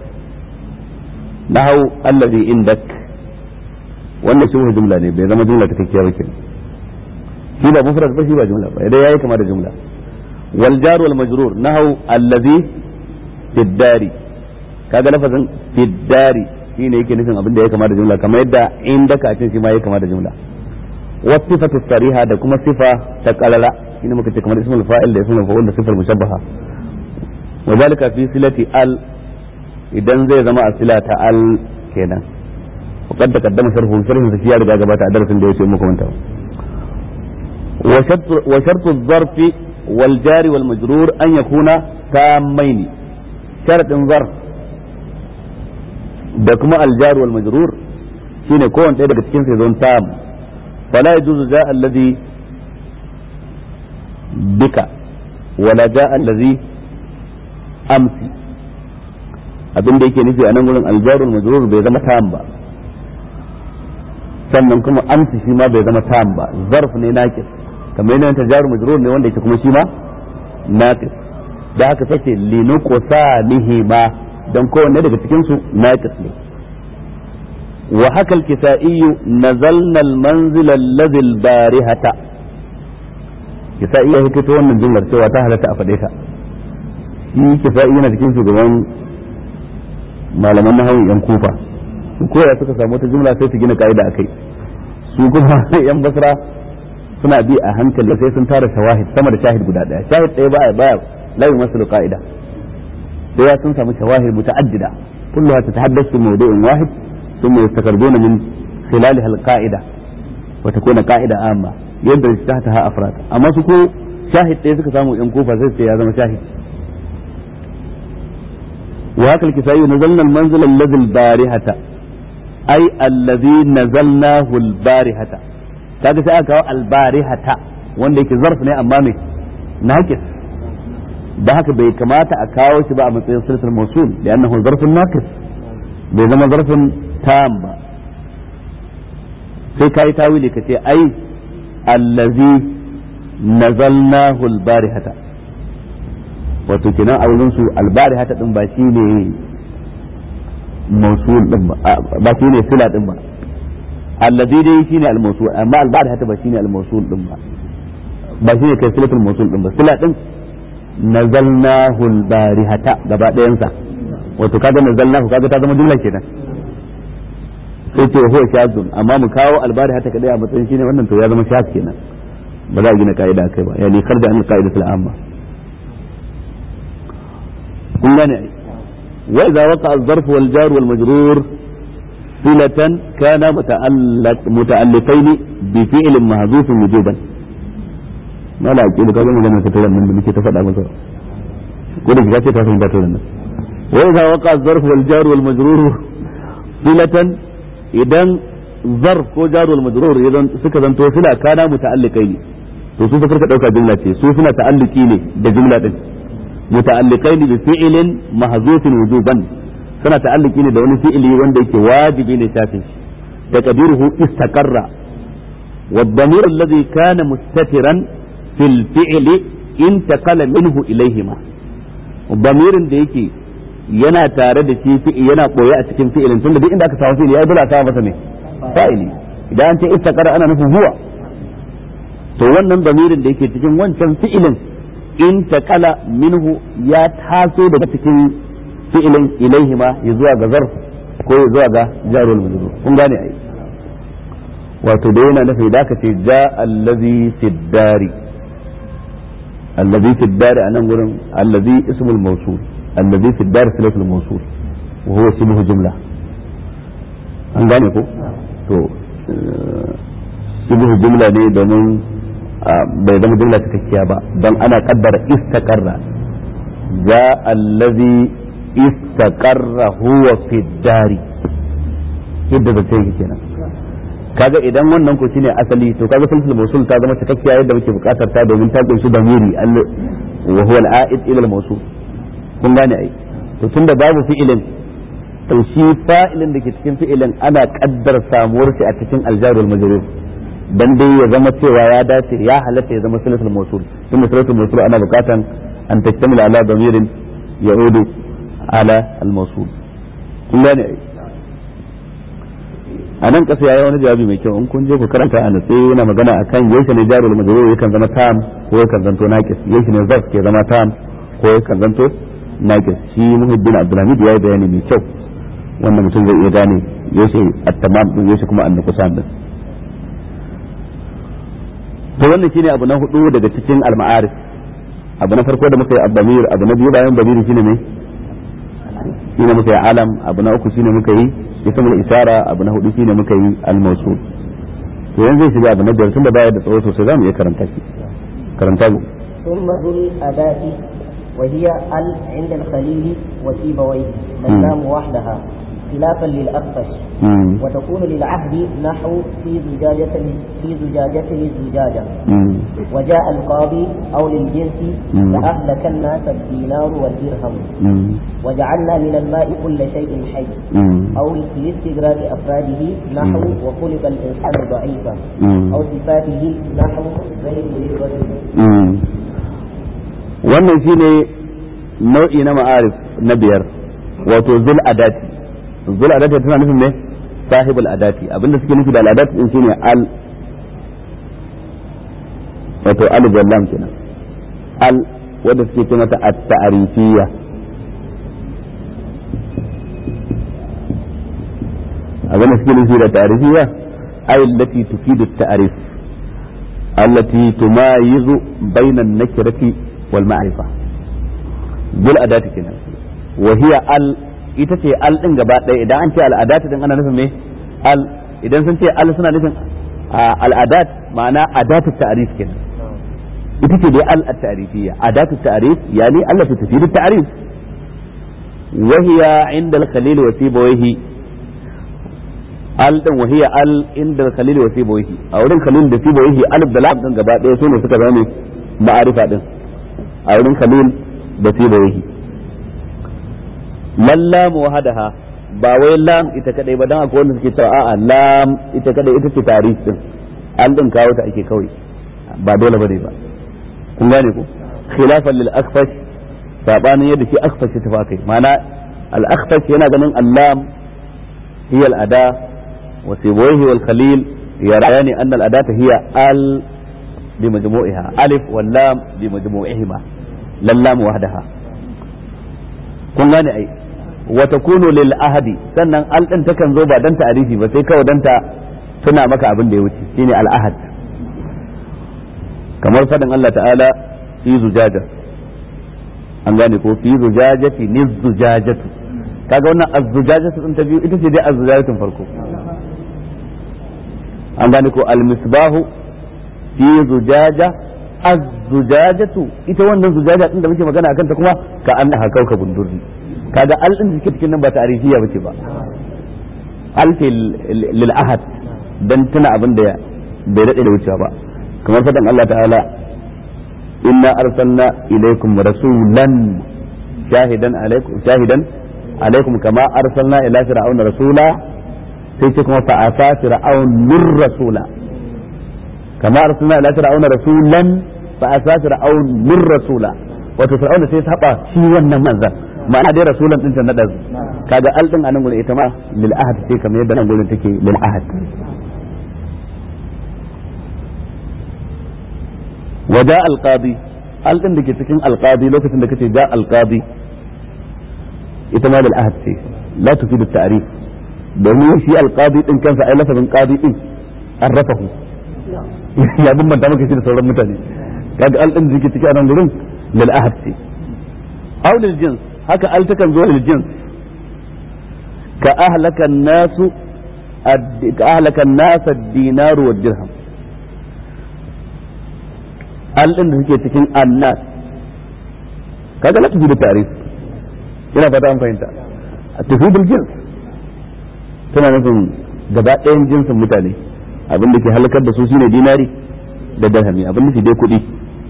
نحو الذي عندك wannan shubhu jumla ne bai zama jumla takakkiya ba ke shi ba mufrad ba shi ba jumla ba idan yayi kama da jumla wal jar wal majrur nahu allazi fid dari kaga lafazin fid dari shine yake nufin abin da ya kama da jumla kamar yadda inda ka cin shi ma ya kama da jumla wa sifatu sariha da kuma sifa ta qalala shine muka ce kamar ismul fa'il da ismul fa'il da sifar mushabbaha wa zalika fi silati al idan zai zama a sila ta al kenan وقد تقدم شرحه شرح في رجع جبات درس da yake muku manta وشرط وشرط الظرف والجار والمجرور ان يكون تامين شرط ظرف da kuma aljar wal majrur shine kowanne ɗaya daga cikin sai zon tam fala yajuzu ja alladhi bika wala ja alladhi amsi abin da yake nufi a nan gurin aljar wal majrur bai zama tam ba sannan kuma amsi shi ma bai zama tam ba zarf ne naqis kamar yana ta jaru majrur ne wanda yake kuma shi ma naqis da haka take linuqsanihi ma dan kowanne daga cikin su naqis ne wa haka al-kisa'i nazalna al-manzil alladhi al-barihata kisa'i ya hikito wannan jumlar cewa ta halatta a fade ta shi kisa'i yana cikin shugaban malaman nahawi yan kufa su koya suka samu wata jumla sai su gina ka'ida akai su kuma yan basra suna bi a hankali sai sun tara shawahid sama da shahid guda daya shahid ɗaya baya baya la yumassilu qa'ida sai ya sun samu shawahid muta'addida kulluha tatahaddathu fi mawdu'in wahid thumma yastakarduna min khilaliha al-qa'ida wa takuna qa'ida amma yadda tahtaha afrad amma su ko shahid ɗaya suka samu yan kufa sai sai ya zama shahid وهكذا الكسائي نزلنا المنزل الذي البارحة أي الذي نزلناه البارحة kaga sai aka kawo albarihata wanda yake zarf ne amma me naqis da haka bai kamata a kawo shi ba a matsayin silsal mawsul da annahu zarfun naqis bai zama zarfin tam ba sai kai tawili ka ce ai allazi nazalnahu albarihata wato kenan a wurin su albari hata din ba shine mausul din ba ba shine sila din ba allazi dai shine al-mawsul amma albari hata ba shine al-mawsul din ba ba shine kai silatul mawsul din ba sila din nazalnahu al-barihata gaba ɗayan sa wato kaga nazalnahu kaga ta zama jumla kenan sai ce huwa shazun amma mu kawo albari hata kadai a matsayin shine wannan to ya zama shaz kenan ba za a gina ka'ida kai ba yani kharja an qa'idatul amma kun gane ai wa idza waqa az-zarf wal jar wal majrur silatan kana muta'allaq muta'alliqain bi fi'lin mahzufin wujuban mala aqil ka ga magana ta tare nan da muke ta faɗa maka ko da kika ce ta fahimta to nan wa idza waqa az-zarf wal jar wal majrur silatan idan zarf ko jar wal majrur idan suka zanto sila kana muta'alliqai ne to su suka dauka jumla ce su suna ta'alliki ne da jumla din muta'alliqai ne bi fi'lin mahzufin wujuban suna ta'alliki ne da wani fi'ili wanda yake wajibi ne shafin shi taqdiruhu istaqarra والضمير الذي كان مستترا في الفعل انتقل منه إليهما ضمير da yake yana tare da shi fi'i yana koya a cikin fi'ilin tunda duk inda aka samu fi'ili ai dole a samu masa ne fa'ili idan an ce istaqara ana nufin huwa to wannan damirin da yake cikin wancan fi'ilin in taqala minhu ya taso daga cikin fi'ilin ilaihi ma ya zuwa ga zarf ko ya zuwa ga jarul majrur kun gane ai wato da yana nufi da aka ce ja allazi fiddari allazi fiddari a nan gurin allazi ismul mawsul allazi fiddari silatul mawsul wa huwa shibhu jumla an gane ko to shibhu jumla ne domin bai zama jumla cikakkiya ba don ana kaddara istaqarra ja allazi istaqarra huwa fiddari yadda zai yake kenan kaga idan wannan ko shine asali to kaga sulsul mawsul ta zama cikakkiya yadda muke bukatar ta domin ta kunshi damiri wa huwa al-a'id ila al-mawsul kun gane ai to tunda babu fi'ilin to shi fa'ilin da ke cikin fi'ilin ana kaddar samuwar shi a cikin aljar wal majrur dan dai ya zama cewa ya dace ya halatta ya zama sulsul mawsul tunda sulsul mawsul ana bukatan an tastamila ala damirin ya'udu ala al-mawsul kun gane ai a nan kasa yayi wani jawabi mai kyau in kun je ku karanta a natse yana magana akan yaushe ne jarul majrur yakan zama tam ko yakan zanto naqis yaushe ne zarf ke zama tam ko yakan zanto naqis shi muhiddin abdulhamid yayi bayani mai kyau wanda mutum zai iya gane yaushe at-tamam din yaushe kuma an-nuqsan din to wannan shine abu na hudu daga cikin al-ma'arif abu na farko da muka yi abdamir abu na biyu bayan damir shine ne shine muka yi alam abu na uku shine muka yi ismul isara abu na hudu shine muka yi al-mawsul to yanzu zai shiga abu na biyar tunda baya da tsawo sosai zamu iya karanta shi karanta mu ثم ذو الأداة وهي ال عند الخليل وسيبويه اللام وحدها خلافا للأخفش وتكون للعهد نحو في زجاجة في زجاجته الزجاجة وجاء القاضي أو للجنس لأهلك الناس الدينار والدرهم وجعلنا من الماء كل شيء حي أو لاستغراق أفراده نحو وخلق الإنسان ضعيفا أو صفاته نحو زيد للرجل wannan shine nau'i na ma'arif na biyar wato zul adati zul adati tana nufin ne sahibul adati abinda suke nufi da al adati din shine al wato al jallam kenan al wanda suke ce mata at-ta'rifiyya abinda suke nufi da ta'rifiyya ay allati tufidu at-ta'rif allati tumayizu bayna an-nakirati wal ma'rifa bil adati kenan wa hiya al ita ce al din gaba ɗaya idan an ce al adati din ana nufin me al idan sun ce al suna nufin al adat ma'ana adatu ta'rif kenan ita ce dai al at-ta'rifiyya adatu ta'rif yani allati tufidu at-ta'rif wa hiya inda al-khalil wa sibawayhi al din wa hiya al inda al-khalil wa sibawayhi a wurin khalil da sibawayhi alif da lam din gaba ɗaya sune suka zama ma'arifa din a wurin khalil da sibawayhi lam wahadaha ba wai lam ita kadai ba dan akwai wanda suke cewa a'a lam ita kadai ita ce tarif din an din kawo ta ake kawai ba dole bane ba kun gane ko khilafan lil akfash sabanin yadda shi akhfash ta fakai ma'ana al-akhfash yana ganin allam hiya al-ada wa sibawayhi wal khalil yarani anna al-adata hiya al bi majmu'iha alif wal lam bi majmu'ihima lallam wahdaha kun gane ai wa takunu lil ahadi sannan al din takan zo ba dan ta'arifi ba sai kawai dan ta tuna maka abin da ya wuce shine al ahad kamar fadin Allah ta'ala fi zujaja an gane ko fi zujajati niz zujajatu kaga wannan az-zujajatu din ta biyu ita ce dai az-zujajatun farko an gane ko al-misbahu fi zujaja az-zujajatu ita wannan zujaja din da muke magana akan ta kuma ka annaha kaukabun durri kaga al din da suke cikin nan ba ta'arifiya bace ba al ce lil ahad dan tuna abin da bai dade da wucewa ba kamar fadan Allah ta'ala inna arsalna ilaykum rasulan shahidan alaykum shahidan alaykum kama arsalna ila fir'auna rasula sai ce kuma fa asa fir'aunur rasula kama arsalna ila fir'auna rasulan fa asa fir'aunur rasula wato fir'auna sai saba shi wannan manzan ma'ana dai rasulan din ta nada kaga al din anan gurin ita ma lil ahad sai kamar yadda nan gurin take lil ahad waja al qadi al din dake cikin al qadi lokacin da kace ja al qadi ita ma lil ahad ce la tufidu ta'rif domin shi al qadi din kansa ai lafazin qadi din arrafahu ya bambanta maka shi da sauran mutane kaga al din dake cikin anan gurin lil ahad ce aw lil jins haka al takan zo lil jins ka ahlaka nasu ka ahlaka an-nas ad-dinar wa dirham al din da suke cikin annas kaga la tufi da tarif ina fata an fahimta tufi bil jins tana nufin gaba ɗayan jinsin mutane abin da ke halakar da su shine dinari da dirhami abin da ke dai kuɗi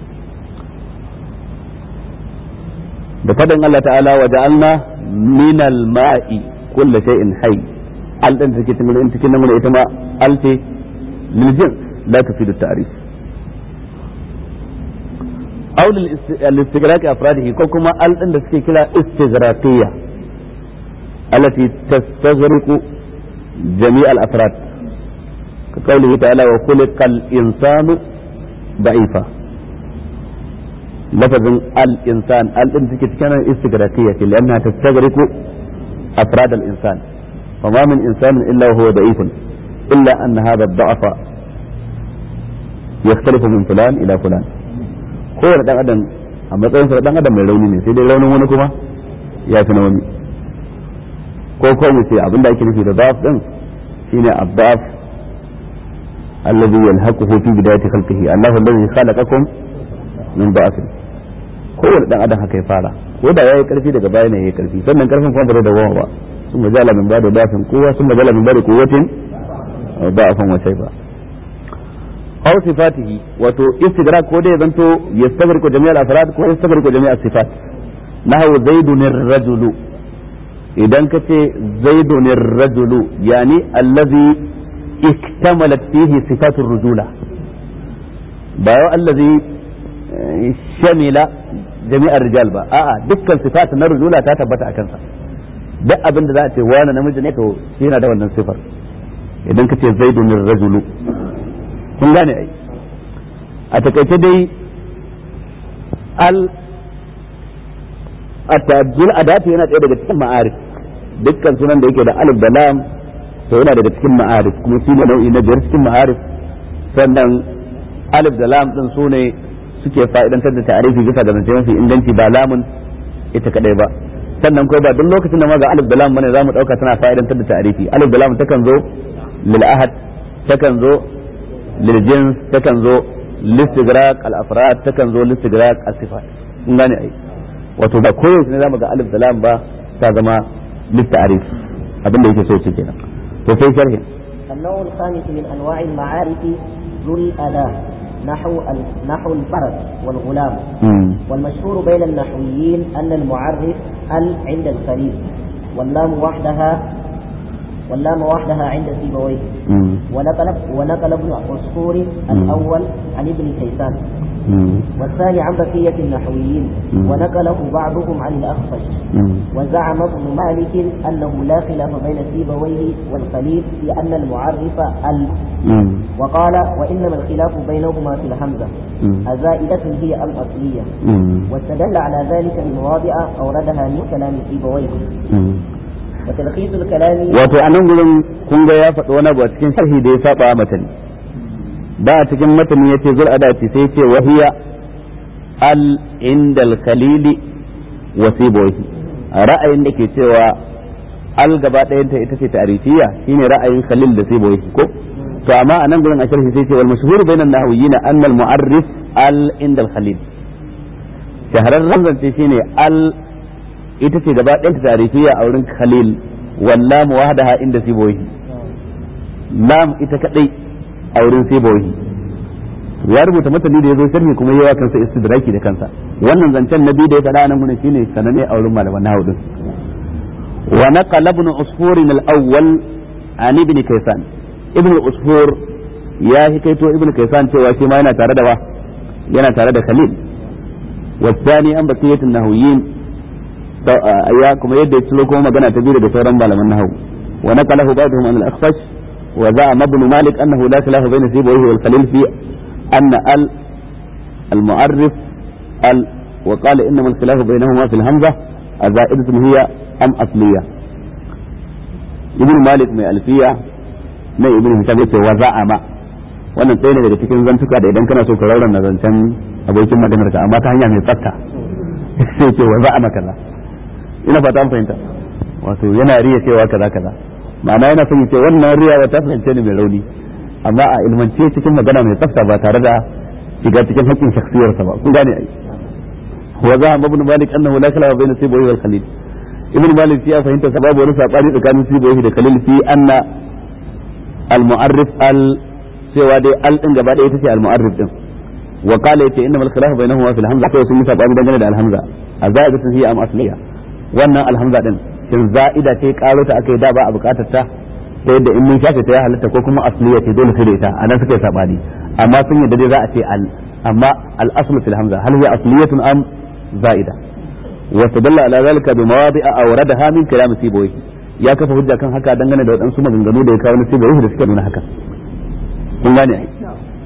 da faɗin Allah ta'ala wa ja'alna min al-ma'i kullu shay'in hayy al dan take cikin cikin nan ita ma al ce lil jins la tufidu ta'rif aw lil istighraq afradihi ko kuma al din da suke kira istighraqiyya allati tastaghriqu jami' al-afrad ka qawlihi ta'ala wa khuliqa al-insanu da'ifa لفظ الإنسان الإن تكتكنا استغراقية لأنها تستغرق أفراد الإنسان فما من إنسان إلا وهو ضعيف إلا أن هذا الضعف يختلف من فلان إلى فلان هو dan adam a matsayin sa dan adam mai rauni ne sai dai raunin wani kuma ya fi na wani ko ko mu ce abinda ake nufi da da'af din shine abdaf alladhi yalhaquhu fi bidayati khalqihi Allahu alladhi khalaqakum min da'afin kowane dan adam haka ya fara ko da yayi karfi daga baya ne yayi karfi sannan karfin kuma ba da goma ba sun majala min bada dafin kowa sun majala min bada quwwatin da'afan wa shayba aw sifatihi wato istidrak ko dai zanto yastagriqu jami'al afrad ko yastagriqu jami'as sifat nahu zaidun ar-rajulu idan ka ce zaidun ar-rajulu yani allazi iktamalat fihi sifatur rujula ba allazi shamila jami'ar rijal ba a'a dukkan sifat na rujula ta tabbata a kansa duk abin da za a ce wani namiji ne to shi yana da wannan sifar idan ka ce zaidun rajulu kun gane ai a takaice dai al at-ta'addul adati yana ɗaya daga cikin ma'arif dukkan sunan da yake da alif da lam to yana daga cikin ma'arif kuma shi ne nau'i na biyar cikin ma'arif sannan alif da lam din su ne suke fa'idantar da ta'arifi bisa ga zance mafi inganci ba lamun ita kadai ba sannan ko ba duk lokacin da ma ga alif da lam bane zamu dauka tana fa'idantar da ta'arifi alif da lam takan zo lil ahad takan zo lil jins takan zo listigraq al afrad takan zo listigraq as sifat kun gane ai wato ba koyaushe ne zamu ga alif da lam ba ta zama lit ta'arif abin da yake so ce kenan to sai sharhi النوع الخامس من أنواع المعارف ذو الأداة نحو نحو الفرس والغلام مم. والمشهور بين النحويين أن المعرف ال عند الخليل واللام وحدها واللام وحدها عند سيبويه مم. ونقل ونقل ابن عصفور الأول عن ابن كيسان والثاني عن بقية النحويين ونقله بعضهم عن الأخفش وزعم ابن مالك أنه لا خلاف بين سيبويه والخليل في أن المعرف ال وقال وإنما الخلاف بينهما في الهمزة أزائدة هي أم أصلية واستدل على ذلك بمواضع أوردها من كلام سيبويه وتلخيص الكلام wato a nan gurin kun ga ya faɗi wani abu a cikin sharhi da ya saba matani da a cikin matani yace zul adati sai ce wahiya al indal khalili wa sibohi ra'ayin da ke cewa al gaba ɗayan ta ita ce ta'rifiyya shine ra'ayin khalil da sibohi ko to amma a nan gurin a sharhi sai ce wal mashhur bainan nahwiyina anna al mu'arrif al indal khalil shahararren zance shine al ita ce gaba ɗanta tarifiya a wurin khalil wallam wahdaha inda sibohi lam ita kadai a wurin sibohi ya rubuta matani da yazo sharhi kuma yawa kansa istidraki da kansa wannan zancen na biyu da ya faɗa nan gurin shine sanane a wurin malaman nahwu din wa naqala ibn usfur al-awwal an ibn kaysan ibn usfur ya hikaito ibn kaysan cewa shi ma yana tare da wa yana tare da khalil والثاني أن بقية النهويين ya kuma yadda ya ciro kuma magana ta biyu daga sauran malaman nahawu wa naqalahu ba'dhum an al-akhfash wa za'a ibn malik annahu la khilafa bayna sibawayhi wal khalil fi anna al al-mu'arrif al wa qala innama al-khilaf baynahuma fi al-hamza azaidatun hiya am asliya ibn malik mai alfiya mai ibn hisham yace wa za'ama wannan tsaye ne daga cikin zantuka da idan kana so ka raurana zancen abokin maganar ka amma ta hanya mai tsafta sai ce wa za'ama kaza ina fata an fahimta wato yana riya cewa kaza kaza ma'ana yana son ce wannan riya wata fahimce ne mai rauni amma a ilmance cikin magana mai tsafta ba tare da shiga cikin haƙƙin shakhsiyarsa ba kun gane ai wa za ibn malik annahu la khilafa bayna sibawi wal khalil ibn malik ya fahimta sababu wani sabani tsakanin sibawi da khalil fi anna al mu'arrif al cewa dai al din gaba ɗaya ita ce al mu'arrif din wa qala yace innamal khilafu bainahuma fil hamza kai sun yi sabani dangane da al hamza azaidatun hiya am asliya wannan alhamza din shin za'ida ce karo ta akai da ba a bukatar ta ta yadda in mun shafe ta ya halatta ko kuma asliya ce dole sai da ita anan suka yi sabani amma sun yadda dai za a ce al amma al aslu fil hamza hal hiya asliyatun am za'ida wa tadalla ala zalika bi mawadi'a awradaha min kalam sibawi ya kafa hujja kan haka dangane da wadansu maganganu da ya kawo na sibawi da suka nuna haka kun gane ai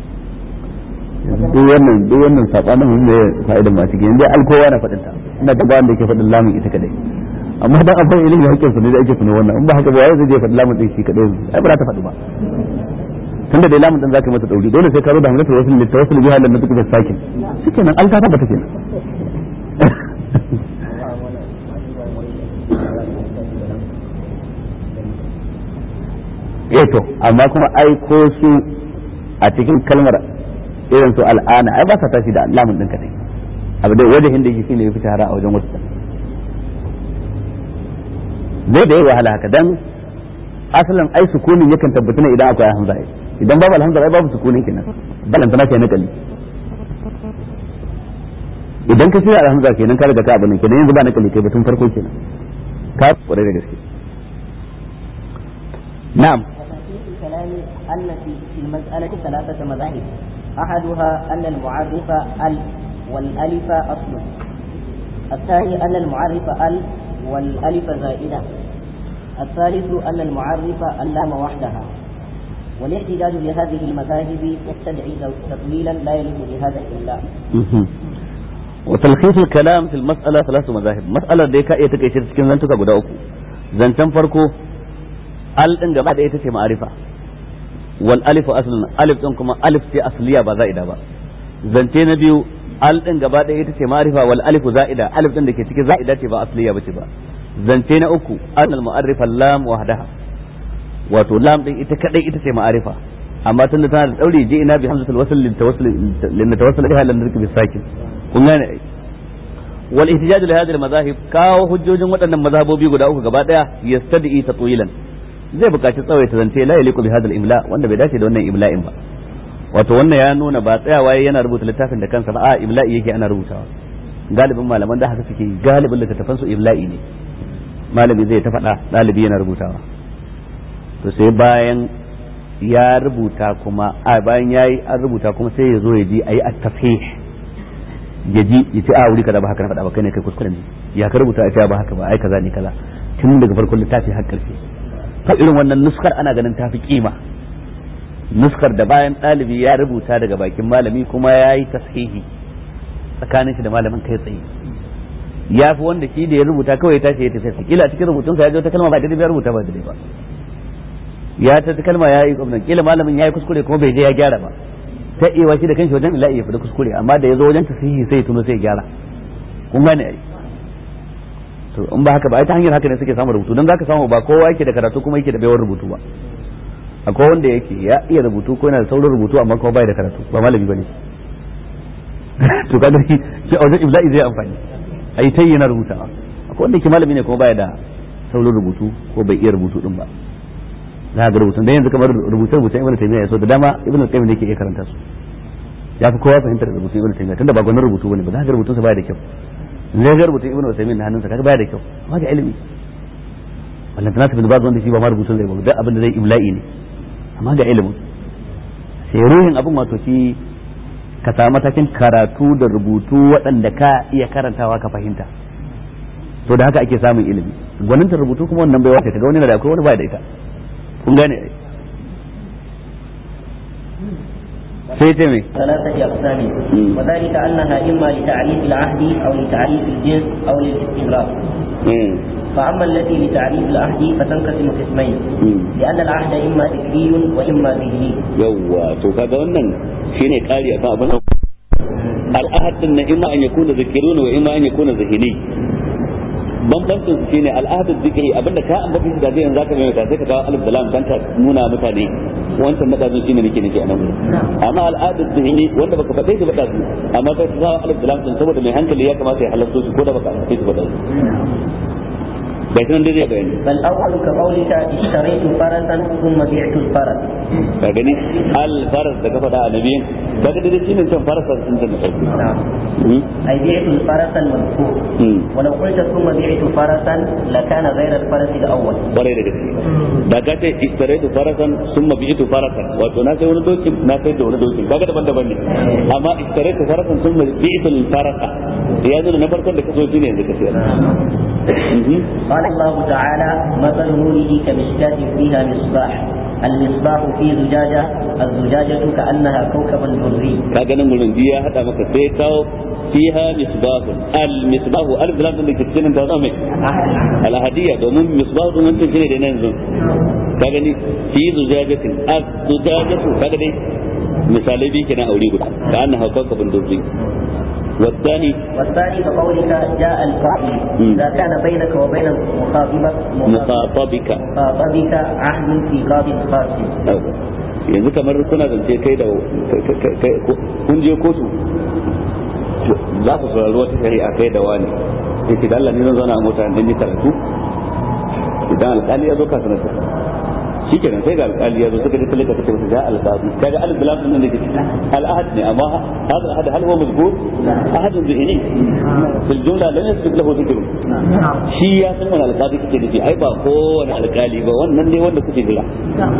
duk wannan duk wannan sabanin mun ne fa'idan ma cikin dai alkowa na fadin ta ina da bayan da yake faɗin lamun ita kadai amma dan abin ilimi hakkin su ne da ake tuno wannan in ba haka ba wai zai je faɗi lamun din shi kadai ai ba za ta faɗi ba tunda dai lamun din zaka mata dauri dole sai ka zo da hamzatul wasl litawassul biha lan nutuka sakin shikenan an ta tabbata kenan eh to amma kuma ai ko su a cikin kalmar irin su al'ana ai ba sa tashi da lamun din kadai abu dai wajen da yake shine yafi shahara a wajen wasu zai da yi wahala haka dan asalin ai sukunin yakan tabbata ne idan akwai hamza idan babu alhamza ai babu sukunin kenan balan tana kai nakali idan ka shirya alhamza kenan ka riga ka abin kenan yanzu ba nakali kai batun farko kenan ka kwarai da gaske na'am الكلام أن في في المسألة ثلاثة مذاهب أحدها أن المعرف ال والألف أصل الثاني أن المعرف ال والألف زائدة الثالث أن المعرف اللام وحدها والاحتجاج بهذه المذاهب يستدعي تطويلا لا يليق بهذا الإملاء وتلخيص الكلام في المسألة ثلاث مذاهب مسألة دي كا iya take cikin zantuka guda uku zancen farko al din gaba da ita ce ma'arifa wal alif aslan alif din kuma alif ce asliya ba za'ida ba zance na biyu al din gaba da ita ce ma'arifa wal alif za'ida alif din da ke cikin za'ida ce ba asliya bace ba zance na uku an al mu'arrifa lam wahdaha wato lam din ita kadai ita ce ma'arifa amma tun da tana da daure je ina bi hamzatul wasl lin tawassul lin tawassul biha lan nirki bis sakin kun gane wal ihtijaj li hadhihi al madahib kawo hujjojin waɗannan mazhabobi guda uku gaba daya yastadi tatwilan zai buƙaci tsawaita zance la yaliqu bi hadha al imla wanda bai dace da wannan imla'in ba wato wannan ya nuna ba tsayawa yana rubuta littafin da kansa ba a imla'i yake ana rubutawa galibin malaman da haka suke galibin littattafan su imla'i ne malami zai ta faɗa ɗalibi yana rubutawa to sai bayan ya rubuta kuma a bayan yayi an rubuta kuma sai ya zo ya ji ayi at-tafhih ya ji ya ce a wuri kaza ba haka na faɗa ba kai ne kai kuskure ne ya ka rubuta a ce ba haka ba ai kaza ne kaza tun daga farkon littafi har ƙarshe ta irin wannan nuskar ana ganin ta fi kima nuskar da bayan ɗalibi ya rubuta daga bakin malami kuma ya yi tashihi tsakanin shi da malamin kai tsaye ya fi wanda shi da ya rubuta kawai ya tashi ya tafi kila a cikin rubutunsa ya ji wata kalma ba daidai ya rubuta ba daidai ba ya ta kalma ya yi gwamnan kila malamin ya yi kuskure kuma bai je ya gyara ba ta iya shi da kanshi wajen ila'i ya fi kuskure amma da ya zo wajen tashihi sai ya tuno sai ya gyara kun gane ai to in ba haka ba ai ta hanyar haka ne suke samun rubutu don zaka samu ba kowa yake da karatu kuma yake da baiwar rubutu ba akwai wanda yake ya iya rubutu ko yana da saurin rubutu amma kuma bai da karatu ba malami bane to kaga shi shi a wajen ibla'i zai amfani ai tayi yana rubutawa akwai wanda yake malami ne kuma bai da saurin rubutu ko bai iya rubutu din ba za ga rubutun dan yanzu kamar rubutun rubutun ibnu taymiya ya so da dama ibnu qayyim ne yake iya karanta su ya fi kowa fahimtar rubutun ibnu taymiya tunda ba gwanin rubutu bane ba za ga rubutun sa baya da kyau zai ga rubutun ibnu usaymin na hannunsa kaga baya da kyau amma ga ilimi wannan tana tafi ba wanda shi ba ma rubutun zai ba duk abin da zai imla'i ne amma ga ilimin sai ruhin abin wato shi ka samu matakin karatu da rubutu waɗanda ka iya karantawa ka fahimta to da haka ake samun ilimi gwaninta rubutu kuma wannan bai wace kaga wani da akwai wani baya da ita kun gane ai sai ce mai ثلاثة أقسام وذلك أنها إما لتعريف العهد أو لتعريف الجنس أو للاستغراق فأما التي لتعريف العهد فتنقسم قسمين لأن العهد إما ذكري وإما ذهني yawwa to kaga wannan shine kari akan abin al'ahad din na imma an yakuna zikirun wa imma an yakuna zahini bambancin su shine al'ahad zikiri abinda ka ambata shi da zai yanzu zaka mai sai ka kawo alif da lam dan ka nuna mutane wancan na dazu shine nake nake anan amma al'ahad zihni wanda baka faɗe shi ba dazu amma kai ka kawo alif da lam din saboda mai hankali ya kamata ya halarta su ko da baka faɗe shi ba dazu bai san dai zai bayani بل أول كقولك اشتريت فرسا ثم بعت الفرس ka gani al faras da ka faɗa a nabiyin kaga dai shine can farasa sun ta da sauki نعم Mm. أي بعت الفرس المذكور Mm. ولو قلت ثم بعت فرسا لكان غير الفرس الأول kwarai da gaske da ka ce istaraitu farasan summa bi'tu farasan wato na sai wani dokin na sai da wani dokin kaga daban-daban ne amma istaraitu farasan summa bi'tu farasa ya zo na farkon da ka so shine yanzu ka sayar Mhm. قال الله تعالى مثل نوره كمشكاة فيها مصباح المصباح في زجاجة الزجاجة كأنها كوكب دري kaga nan gurin biya hada maka sai kawo fiha misbahu al misbahu al lam din da ke cikin da zama al hadiya domin misbahu din wancan shine da nan yanzu kaga ni fi zujajatin az zujajatu kaga dai misalai bi kenan aure guda ka annaha kawkabun durri والثاني والثاني كقولك جاء القائل مم. إذا كان بينك وبين مخاطبك مخاطبك مخاطبك عهد في قاضي خاص yanzu kamar kuna zance kai da kun je kotu za ku saurari wata shari'a kai da wani yake da Allah ne zan zauna a mota dan yi karatu idan alƙali ya zo ka sanar da shi kenan sai ga alƙali ya zo suka ji talaka ta ce ga alƙali kaga alif lam din da ke cikin al'ahad ne amma hada al'ahad hal huwa mazkur ahad zihni fil jumla lam yasbiq lahu dhikr shi ya san wani alƙali kake da shi ai ba kowane alƙali ba wannan ne wanda kuke jira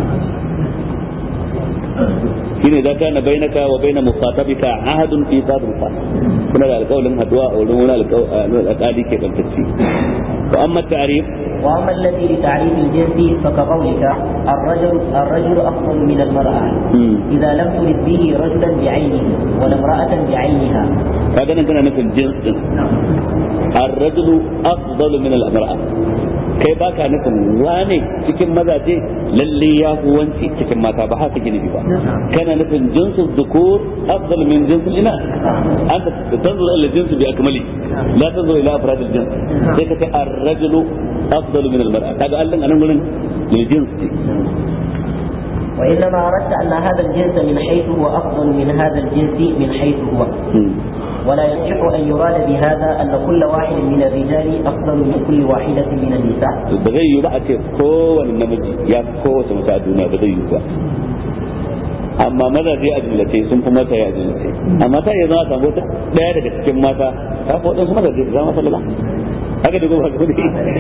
shine da kana bainaka wa baina muqatabika ahadun fi qadr fa kuna da alƙawlin haduwa a wurin wani alƙali ke bantacci wa amma ta'rif وأما الذي لتعريف الجنس فكقولك الرجل الرجل أفضل من المرأة إذا لم ترد به رجلا بعينه ولا امرأة بعينها kaga nan kana nufin jins din ar-rajulu afdalu min al-mar'a kai baka nufin wane cikin mazaje lalle ya fi wanci cikin mata ba haka gini ba kana nufin jinsu dhukur afdalu min jinsi ina anta tanzuru ila jinsi bi akmali la tanzuru ila afrad al-jins sai ka ce ar-rajulu afdalu min al-mar'a kaga allan anan gurin lil jinsi وإنما أردت أن هذا الجنس من حيث هو أفضل من هذا الجنس من حيث هو ولا يصح أن يراد بهذا أن كل واحد من الرجال أفضل من كل واحدة من النساء ba zai yi ba a ce kowane namiji ya fi kowace mace a duniya ba zai yi ba amma mazaje a jumlace sun fi mata ya jumlace amma ta iya zama samu wata daya daga cikin mata ta fi waɗansu mazaje da zama falala haka da goma gudu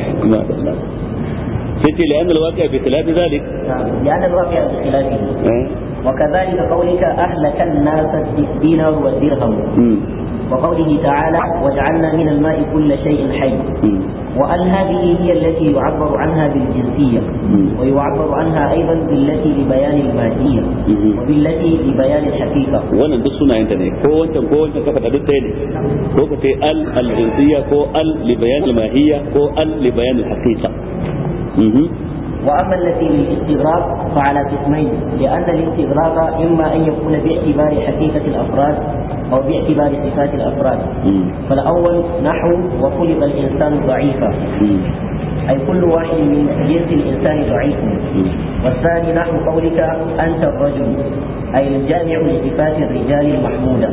sai ce la'an alwaƙi a fitilafi zalik لأن الواقع بخلافه وكذلك قولك أهلك الناس الدينار والدرهم وقوله تعالى وجعلنا من الماء كل شيء حي وأل هذه هي التي يعبر عنها بالجنسية ويعبر عنها أيضا بالتي لبيان المادية وبالتي لبيان الحقيقة wannan duk sunayen ta ne ko wancan ko wancan ka faɗa duk ɗaya ne ko ka ce al al jinsiyya ko al li bayan al mahiyya ko al li bayan al haqiqa وأما التي للاستغراق فعلى قسمين لأن الاستغراق إما أن يكون باعتبار حقيقة الأفراد أو باعتبار صفات الأفراد فالأول نحو وخلق الإنسان ضعيفا أي كل واحد من جنس الإنسان ضعيف والثاني نحو قولك أنت الرجل أي الجامع لصفات الرجال المحمودة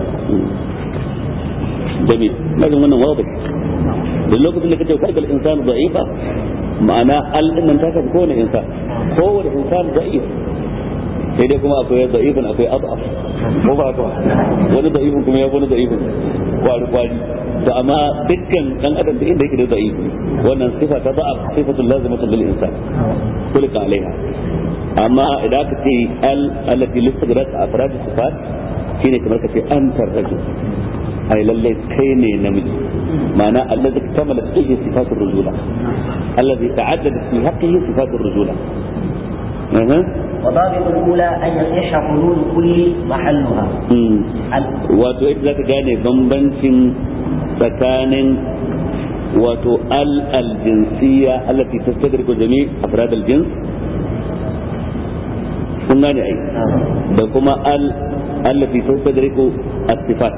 جميل لكن من واضح باللوقت اللي كنت خلق الإنسان ضعيفا ma'ana al'innan ta kafi kowane insan kowane insan da'if sai dai kuma akwai da'ifin akwai adaf ko ba ka wani da'ifin kuma ya wani da'ifin kwari kwari to amma dukkan dan adam da inda yake da da'if wannan sifa ta da'af sifatul lazimatun lil insan kulika alaiha amma idan aka ce al allati listagrat afrad sifat shine kamar ka ce antar rajul ai lalle kai ne namiji ma'ana allazi kamala fihi sifatur rujula الذي تعددت في حقه صفات الرجولة أه. وضابط الأولى أن يصح حلول كل محلها wato ita zaka gane bambancin tsakanin wato al aljinsiyya allati tastadriku jami' afrad aljins kun gane ai da kuma al allati tastadriku as-sifat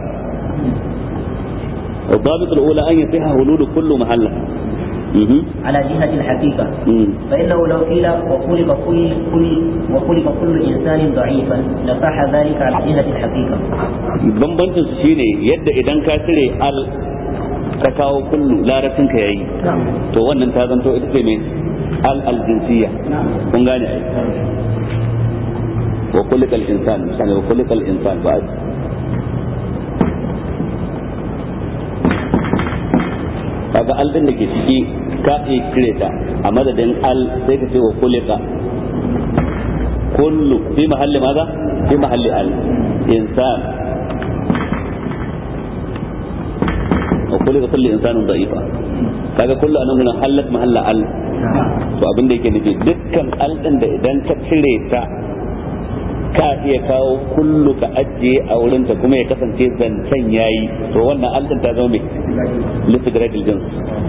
الضابط الأولى أن يصح حلول كل محلها على جهة الحقيقة فإنه لو قيل وخلق كل كل وخلق كل إنسان ضعيفا لصح ذلك على جهة الحقيقة. bambancin su shine yadda idan ka cire al ka kawo kullu larabcin ka yayi to wannan ta zanto ita ce mai al al jinsiyya kun gane ai wa kullikal insan misali wa kullikal insan ba kaga al din da ke ciki ka iya cire ta a madadin al sai ka ce wa kulika kullu fi mahalli maza fi mahalli al insan wa kulika kullu insanin da'ifa kaga kullu anan gurin halat mahalla al to abin da yake nufi dukkan al din da idan ka cire ta ka iya kawo kullu ka ajiye a wurin ta kuma ya kasance zancen yayi to wannan al din ta zama mai listigrad jins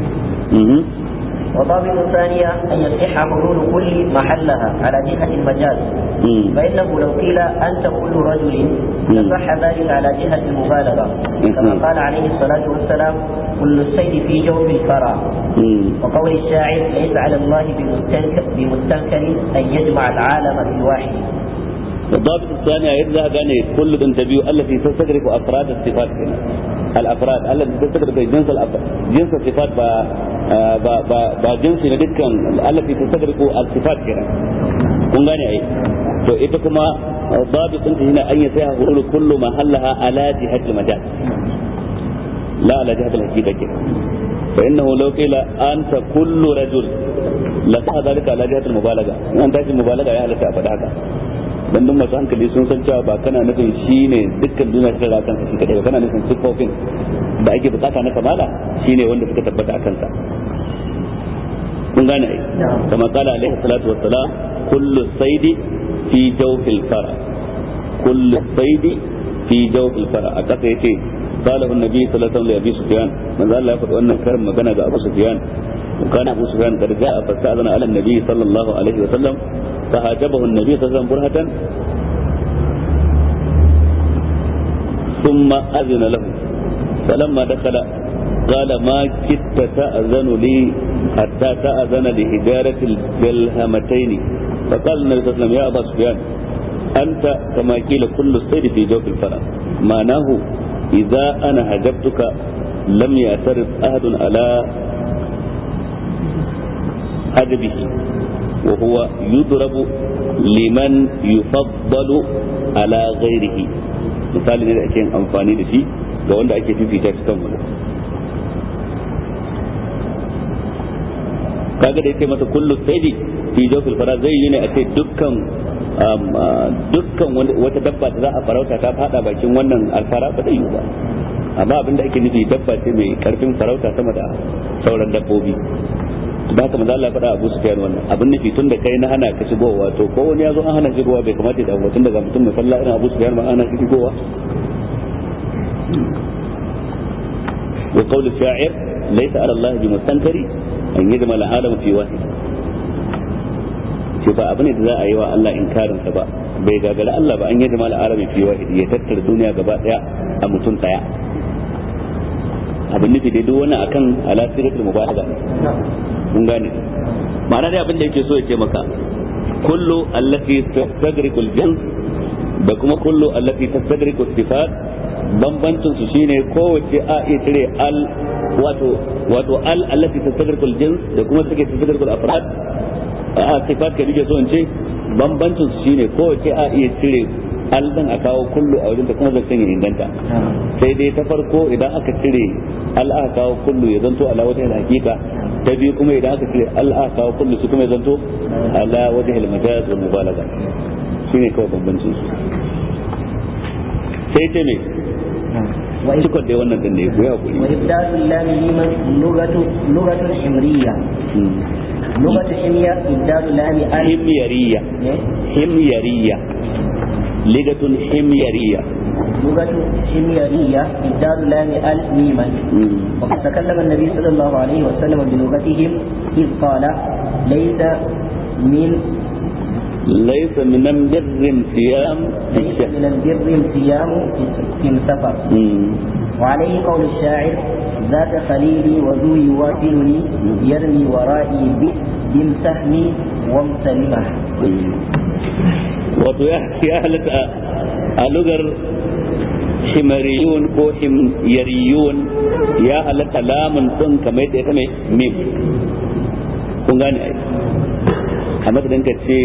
وضابط الثانية أن يصح حلول كل محلها على جهة المجاز فإنه لو قيل أنت كل رجل لصح ذلك على جهة المبالغة كما قال عليه الصلاة والسلام كل السيد في جوف الفرى وقول الشاعر ليس على الله بمستنكر, بمستنكر أن يجمع العالم في واحد الضابط الثاني يرجع كان كل تنتبه التي تستدرك افراد الصفات هنا الافراد التي تستدرك جنس الافراد جنس الصفات با با با, با جنس دكان التي تستدرك الصفات هنا kun gane ai to ita kuma babu sun hina an yi sai hulul kullu mahallaha ala jihatil majal la ala jihatil haqiqa ke fa innahu law qila anta kullu rajul la ta dalika ala jihatil mubalaga an tashi mubalaga ya halatta a faɗa haka dan duk masu hankali sun san cewa ba kana nufin shine dukkan duniya ta da kansa shi kadai ba kana nufin sifofin da ake bukata na kamala shine wanda suka tabbata a kansa kun gane ai kama kala alaihi salatu wassalam kullu saidi fi jawfil fara kullu saidi fi jawfil fara a kasa yace قاله النبي صلى الله عليه وسلم لأبي سفيان من ذا الله يقول أن كرم مكان أبو سفيان وكان أبو سفيان قد جاء فاستأذن على النبي صلى الله عليه وسلم فهاجبه النبي صلى الله عليه وسلم برهة ثم أذن له فلما دخل قال ما كدت تأذن لي حتى تأذن لهجارة الجلهمتين فقال النبي صلى الله عليه وسلم يا أبا سفيان أنت كما قيل كل السيد في جوف الفرس معناه إذا أنا هجبتك لم يعترض أحد على هجبه وهو يضرب liman yufaddalu ala ghairihi misali ne da ake yin amfani da shi ga wanda ake fifita shi kan wani kaga da yake masa kullu saidi fi jawfil fara zai yi ne a ce dukkan dukkan wata dabba da za a farauta ta fada bakin wannan alfara ba zai yi ba amma abin da ake nufi dabba ce mai karfin farauta sama da sauran dabbobi da haka manzo Allah faɗa Abu Sufyan wannan abin nufi tun da kai na hana ka shigowa to ko wani ya zo an hana shigowa bai kamata da tun daga mutum mai falla irin Abu Sufyan ma ana shigowa wa qawlu sha'ir laysa ala Allah bi mustankari an yajma al-alam fi wahid ce ba abin da za a yi wa Allah inkarin sa ba bai gagara Allah ba an yajma al-alam fi wahid ya tattara duniya gaba daya a mutum daya abin nufi dai duk wannan akan ala siratul mubalaga mun gane ma'ana dai abin da yake so ya ce maka kullu allati tastagriqu al-jins da kuma kullu allati tastagriqu sifat bambancin su shine kowace a iya cire al wato wato al allati tastagriqu al-jins da kuma take tastagriqu al-afrad a sifat ka nake so in ce bambancin su shine kowace a iya cire al din a kawo kullu a wajen da kuma zan ya inganta sai dai ta farko idan aka cire al aka kawo kullu ya zanto ala wata hakika ta biyu kuma idan aka cire al aka kawo kullu su kuma ya zanto ala wata majaz wal mubalaga shine kawai bambancin su sai ce me cikon dai wannan din ne ku ya hakuri وإبدال اللام ميما لغة لغة حمرية لغة حمية إبدال اللام ألف himyariya إيه؟ himyariya ligatun himyariya لغة حميرية إبدال اللام ألف ميما وقد تكلم النبي صلى الله عليه وسلم بلغتهم إذ قال ليس من ليس من بر صيام ليس من البر الصيام في السفر وعليه قول الشاعر ذات خليلي وذو يواكلني يرمي ورائي ب- بامسحني وامسلمه wato ya ya halatta a lugar himariyun ko himyariyun ya halatta lamun din kamar yadda ya kame mim kun gane ai a madadin ka ce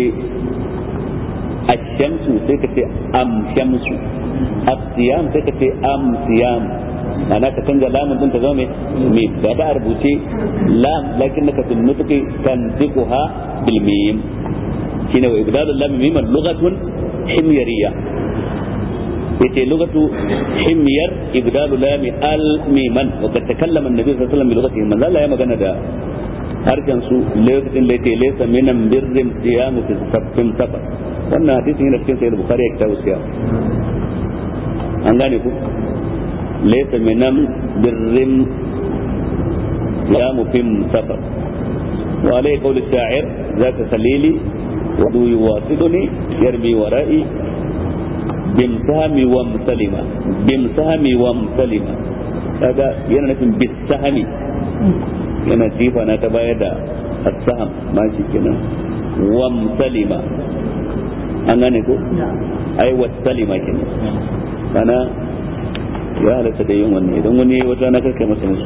ashamsu sai ka ce am shamsu asiyam sai ka ce am siyam ana ka canza lamun din ta zama mai mim ga ta a rubuce lam lakin naka tun nutuki tanziquha bil mim shine wa ibdalul lam miman lughatun himyariya yace lughatu himyar ibdalu lam al miman wa kad takallama an-nabi sallallahu alaihi wasallam bi lughatihi man Allah ya magana da harshen su lokacin da yake laysa minan birrin siyamu fi sabbin safar wannan hadisin yana cikin sahih bukhari ya kitabu siyam an gane ku laysa minan birrin siyamu fi safar wa alayhi qawl ash-sha'ir zaka khalili wadu yuwasiduni yarmi wara'i bimsahami wa musalima bimsahami wa musalima kaga yana nufin bisahami yana jifa na ta bayar da asaham ma shi kenan wa musalima an gane ko ai wa salima kenan kana ya halatta da yin wannan idan wani wata na karkai masa musu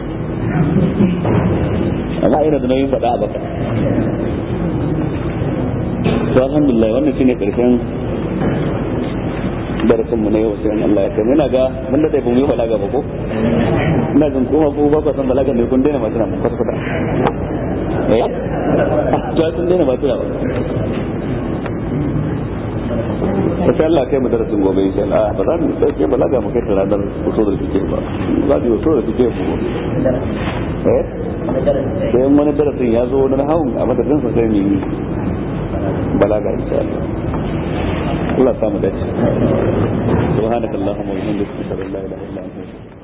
amma ina da nauyin faɗa a baka to alhamdulillah wannan shine karshen darasin mu na yau sai Allah ya kai ina ga mun da ba mu yi balaga ba ko ina jin kuma ko ba ku san balaga ne kun daina masu mun kwata kwata eh to ai kun daina masu ba insha Allah kai mu darasin gobe insha Allah ba za mu sauke balaga mu kai ta ranar usul da kike ba za mu usul da kike mu eh sai wani darasin ya zo na hawan a madadin sa sai mu yi balaga insha Allah Allah samu dace subhanakallahumma wa bihamdika ashhadu an la ilaha illa anta